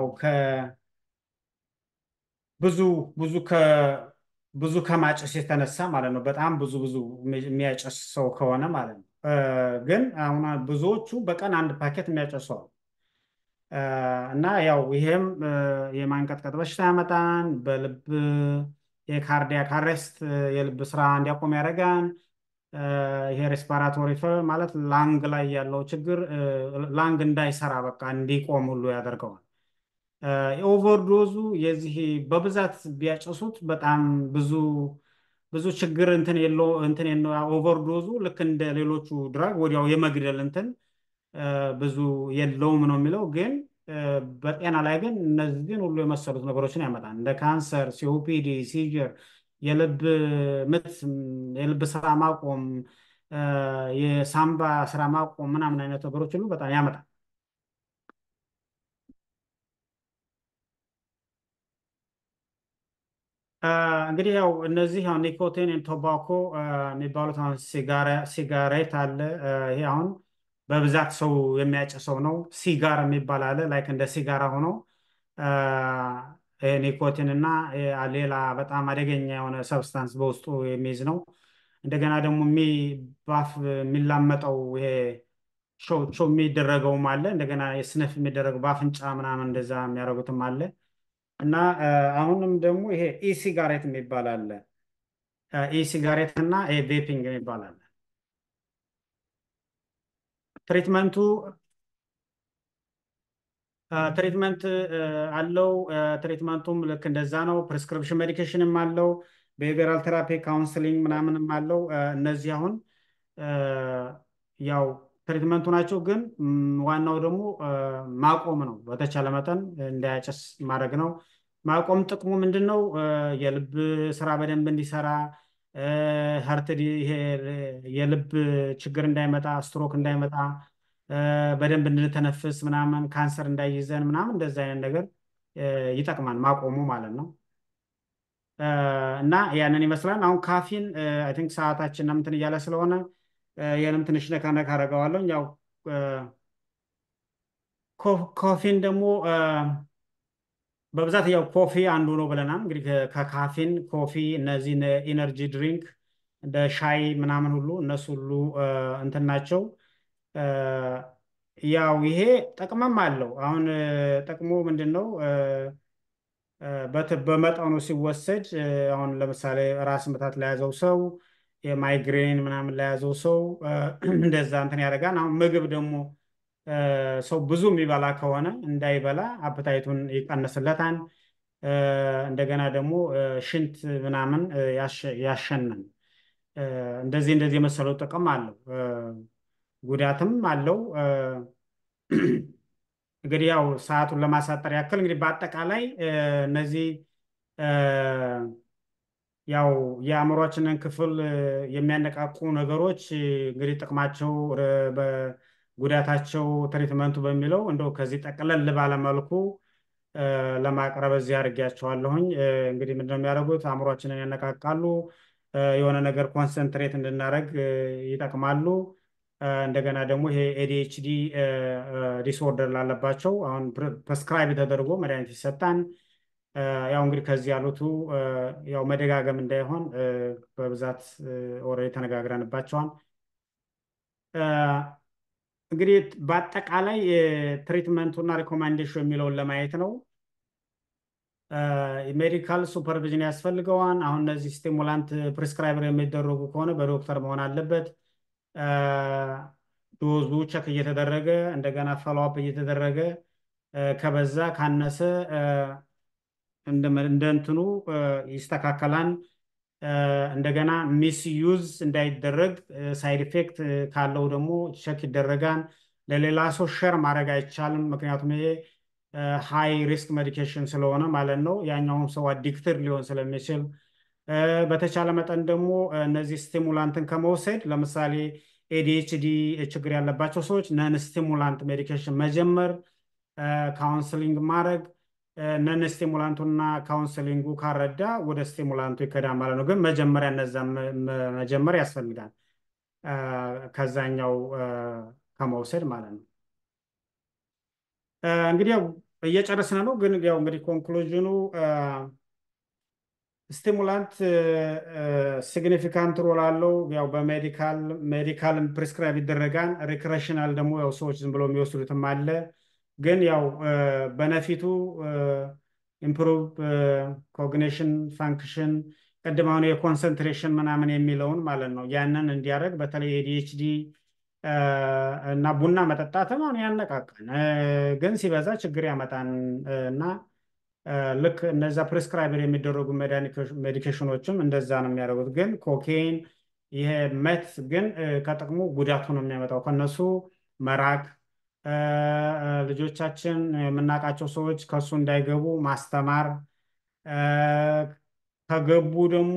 ብዙ ብዙ ብዙ ከማጨስ የተነሳ ማለት ነው። በጣም ብዙ ብዙ የሚያጨስ ሰው ከሆነ ማለት ነው። ግን አሁን ብዙዎቹ በቀን አንድ ፓኬት የሚያጨሰው እና ያው ይሄም የማንቀጥቀጥ በሽታ ያመጣን በልብ የካርዲያክ አሬስት የልብ ስራ እንዲያቆም ያደርጋል። ይሄ ሬስፓራቶሪ ማለት ላንግ ላይ ያለው ችግር ላንግ እንዳይሰራ በቃ እንዲቆም ሁሉ ያደርገዋል። የኦቨርዶዙ የዚህ በብዛት ቢያጨሱት በጣም ብዙ ብዙ ችግር እንትን የለው እንትን ኦቨርዶዙ ልክ እንደ ሌሎቹ ድራግ ወዲያው የመግደል እንትን ብዙ የለውም ነው የሚለው ግን በጤና ላይ ግን እነዚህን ሁሉ የመሰሉት ነገሮችን ያመጣል። እንደ ካንሰር፣ ሲኦፒዲ፣ ሲጀር፣ የልብ ምት፣ የልብ ስራ ማቆም፣ የሳምባ ስራ ማቆም ምናምን አይነት ነገሮች ሁሉ በጣም ያመጣል። እንግዲህ ያው እነዚህ አሁን ኒኮቲን ቶባኮ የሚባሉት አሁን ሲጋሬት አለ። ይሄ አሁን በብዛት ሰው የሚያጨሰው ነው። ሲጋር የሚባል አለ ላይክ እንደ ሲጋራ ሆኖ ኒኮቲን እና ሌላ በጣም አደገኛ የሆነ ሰብስታንስ በውስጡ የሚይዝ ነው። እንደገና ደግሞ ባፍ የሚላመጠው ይሄ ሾው የሚደረገውም አለ። እንደገና የስነፍ የሚደረገው በአፍንጫ ምናምን እንደዛ የሚያደርጉትም አለ እና አሁንም ደግሞ ይሄ ኢሲጋሬት የሚባል አለ። ኢሲጋሬት እና ይሄ ቬፒንግ የሚባል አለ። ትሪትመንቱ ትሪትመንት አለው። ትሪትመንቱም ልክ እንደዛ ነው። ፕሪስክሪፕሽን ሜዲኬሽንም አለው። ቢሄቪራል ቴራፒ ካውንስሊንግ ምናምንም አለው። እነዚህ አሁን ያው ትሪትመንቱ ናቸው። ግን ዋናው ደግሞ ማቆም ነው። በተቻለ መጠን እንዳያጨስ ማድረግ ነው። ማቆም ጥቅሙ ምንድን ነው? የልብ ስራ በደንብ እንዲሰራ ሀርት ይሄ የልብ ችግር እንዳይመጣ፣ ስትሮክ እንዳይመጣ፣ በደንብ እንድንተነፍስ ምናምን፣ ካንሰር እንዳይይዘን ምናምን እንደዚ አይነት ነገር ይጠቅማል ማቆሙ ማለት ነው። እና ያንን ይመስላል። አሁን ካፊን አይ ቲንክ ሰዓታችን እንትን እያለ ስለሆነ ይህንም ትንሽ ነካ ነካ አደርገዋለሁ። ያው ኮፊን ደግሞ በብዛት ያው ኮፊ አንዱ ነው ብለናል። እንግዲህ ከካፊን ኮፊ፣ እነዚህ ኢነርጂ ድሪንክ እንደ ሻይ ምናምን ሁሉ እነሱ ሁሉ እንትን ናቸው። ያው ይሄ ጥቅምም አለው። አሁን ጥቅሙ ምንድን ነው? በመጠኑ ሲወሰድ አሁን ለምሳሌ ራስ ምታት ለያዘው ሰው የማይግሬን ምናምን ለያዘው ሰው እንደዛ እንትን ያደርጋል። አሁን ምግብ ደግሞ ሰው ብዙ የሚበላ ከሆነ እንዳይበላ አፕታይቱን ይቀንስለታል። እንደገና ደግሞ ሽንት ምናምን ያሸናል። እንደዚህ እንደዚህ የመሰለው ጥቅም አለው፣ ጉዳትም አለው። እንግዲህ ያው ሰዓቱን ለማሳጠር ያክል እንግዲህ በአጠቃላይ እነዚህ ያው የአእምሯችንን ክፍል የሚያነቃቁ ነገሮች እንግዲህ ጥቅማቸው ጉዳታቸው ትሪትመንቱ በሚለው እንደው ከዚህ ጠቅለል ባለመልኩ ለማቅረብ እዚህ አድርጌያቸዋለሁኝ። እንግዲህ ምንድነው የሚያደርጉት? አእምሯችንን ያነቃቃሉ፣ የሆነ ነገር ኮንሰንትሬት እንድናደርግ ይጠቅማሉ። እንደገና ደግሞ ይሄ ኤዲኤችዲ ዲስኦርደር ላለባቸው አሁን ፕሬስክራይብ ተደርጎ መድኃኒት ይሰጣል። ያው እንግዲህ ከዚህ ያሉቱ ያው መደጋገም እንዳይሆን በብዛት ኦልሬዲ ተነጋግረንባቸዋል። እንግዲህ በአጠቃላይ ትሪትመንቱና ሪኮማንዴሽን የሚለውን ለማየት ነው። ሜዲካል ሱፐርቪዥን ያስፈልገዋል። አሁን እነዚህ ስቲሙላንት ፕሪስክራይበር የሚደረጉ ከሆነ በዶክተር መሆን አለበት። ዶዙ ቸክ እየተደረገ እንደገና ፎሎአፕ እየተደረገ ከበዛ ካነሰ እንደ እንትኑ ይስተካከላል። እንደገና ሚስ ዩዝ እንዳይደረግ ሳይድ ኢፌክት ካለው ደግሞ ቸክ ይደረጋል። ለሌላ ሰው ሸር ማድረግ አይቻልም። ምክንያቱም ይሄ ሃይ ሪስክ ሜዲኬሽን ስለሆነ ማለት ነው። ያኛውም ሰው አዲክትድ ሊሆን ስለሚችል በተቻለ መጠን ደግሞ እነዚህ ስቲሙላንትን ከመውሰድ ለምሳሌ ኤዲኤችዲ ችግር ያለባቸው ሰዎች ነን ስቲሙላንት ሜዲኬሽን መጀመር፣ ካውንስሊንግ ማድረግ ነን ስቲሙላንቱና ካውንስሊንጉ ካረዳ ወደ ስቲሙላንቱ ይከዳል ማለት ነው። ግን መጀመሪያ እነዛ መጀመር ያስፈልጋል ከዛኛው ከመውሰድ ማለት ነው። እንግዲህ ያው እየጨረስን ነው። ግን ያው እንግዲህ ኮንክሉዥኑ ስቲሙላንት ሲግኒፊካንት ሮል አለው። ያው በሜዲካል ሜዲካል ፕሪስክራይብ ይደረጋል። ሪክሬሽናል ደግሞ ያው ሰዎች ዝም ብሎ የሚወስዱትም አለ። ግን ያው በነፊቱ ኢምፕሩቭ ኮግኒሽን ፋንክሽን ቅድም አሁን የኮንሰንትሬሽን ምናምን የሚለውን ማለት ነው ያንን እንዲያደርግ በተለይ ኤዲኤችዲ እና ቡና መጠጣትም አሁን ያነቃቃል፣ ግን ሲበዛ ችግር ያመጣን እና ልክ እነዛ ፕሪስክራይበር የሚደረጉ ሜዲኬሽኖችም እንደዛ ነው የሚያደርጉት። ግን ኮኬን ይሄ መት ግን ከጥቅሙ ጉዳቱ ነው የሚያመጣው። ከነሱ መራቅ ልጆቻችን የምናውቃቸው ሰዎች ከሱ እንዳይገቡ ማስተማር፣ ከገቡ ደግሞ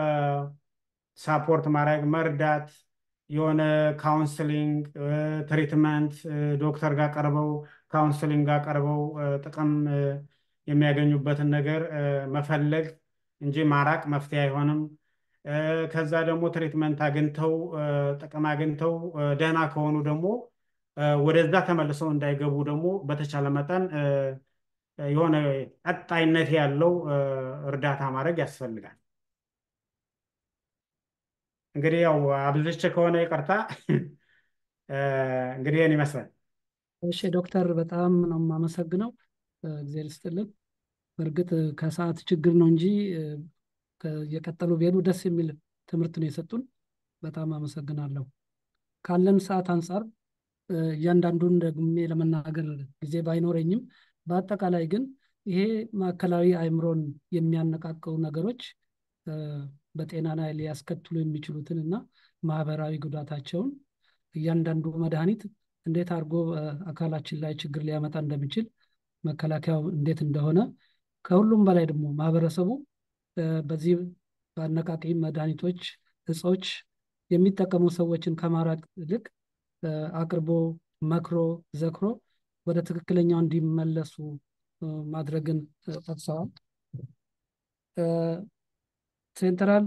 ሳፖርት ማድረግ መርዳት፣ የሆነ ካውንስሊንግ ትሪትመንት ዶክተር ጋር ቀርበው ካውንስሊንግ ጋር ቀርበው ጥቅም የሚያገኙበትን ነገር መፈለግ እንጂ ማራቅ መፍትሄ አይሆንም። ከዛ ደግሞ ትሪትመንት አግኝተው ጥቅም አግኝተው ደህና ከሆኑ ደግሞ ወደዛ ተመልሰው እንዳይገቡ ደግሞ በተቻለ መጠን የሆነ ቀጣይነት ያለው እርዳታ ማድረግ ያስፈልጋል። እንግዲህ ያው አብዝቼ ከሆነ ይቅርታ። እንግዲህ ይህን ይመስላል። እሺ ዶክተር በጣም ነው የማመሰግነው። እግዜር ይስጥልን። በእርግጥ ከሰዓት ችግር ነው እንጂ የቀጠሉ ቢሄዱ ደስ የሚል ትምህርት ነው የሰጡን። በጣም አመሰግናለሁ። ካለን ሰዓት አንጻር እያንዳንዱን ደግሜ ለመናገር ጊዜ ባይኖረኝም በአጠቃላይ ግን ይሄ ማዕከላዊ አእምሮን የሚያነቃቀው ነገሮች በጤና ላይ ሊያስከትሉ የሚችሉትን እና ማህበራዊ ጉዳታቸውን እያንዳንዱ መድኃኒት እንዴት አድርጎ አካላችን ላይ ችግር ሊያመጣ እንደሚችል መከላከያው እንዴት እንደሆነ ከሁሉም በላይ ደግሞ ማህበረሰቡ በዚህ በአነቃቂ መድኃኒቶች እጾች የሚጠቀሙ ሰዎችን ከማራቅ ይልቅ አቅርቦ መክሮ ዘክሮ ወደ ትክክለኛው እንዲመለሱ ማድረግን ጠቅሰዋል። ሴንትራል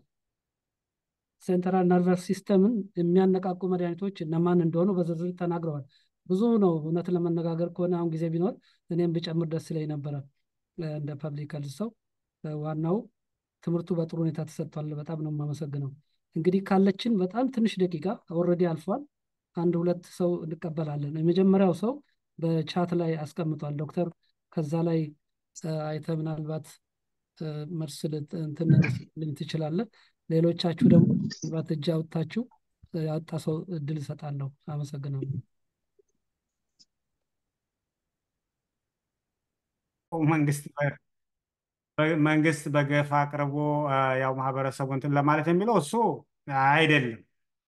ሴንትራል ነርቨስ ሲስተምን የሚያነቃቁ መድኃኒቶች እነማን እንደሆኑ በዝርዝር ተናግረዋል። ብዙ ነው እውነት ለመነጋገር ከሆነ አሁን ጊዜ ቢኖር እኔም ብጨምር ደስ ይለኝ ነበረ እንደ ፐብሊክ ሄልዝ ሰው። ዋናው ትምህርቱ በጥሩ ሁኔታ ተሰጥቷል። በጣም ነው የማመሰግነው። እንግዲህ ካለችን በጣም ትንሽ ደቂቃ ኦልሬዲ አልፏል። አንድ ሁለት ሰው እንቀበላለን። የመጀመሪያው ሰው በቻት ላይ አስቀምጧል። ዶክተር ከዛ ላይ አይተ ምናልባት መልስ እንትን ልኝ ትችላለህ። ሌሎቻችሁ ደግሞ ምናልባት እጅ አውጥታችሁ ያወጣ ሰው እድል እሰጣለሁ። አመሰግናለሁ። መንግስት መንግስት በገፍ አቅርቦ ያው ማህበረሰቡ እንትን ለማለት የሚለው እሱ አይደለም።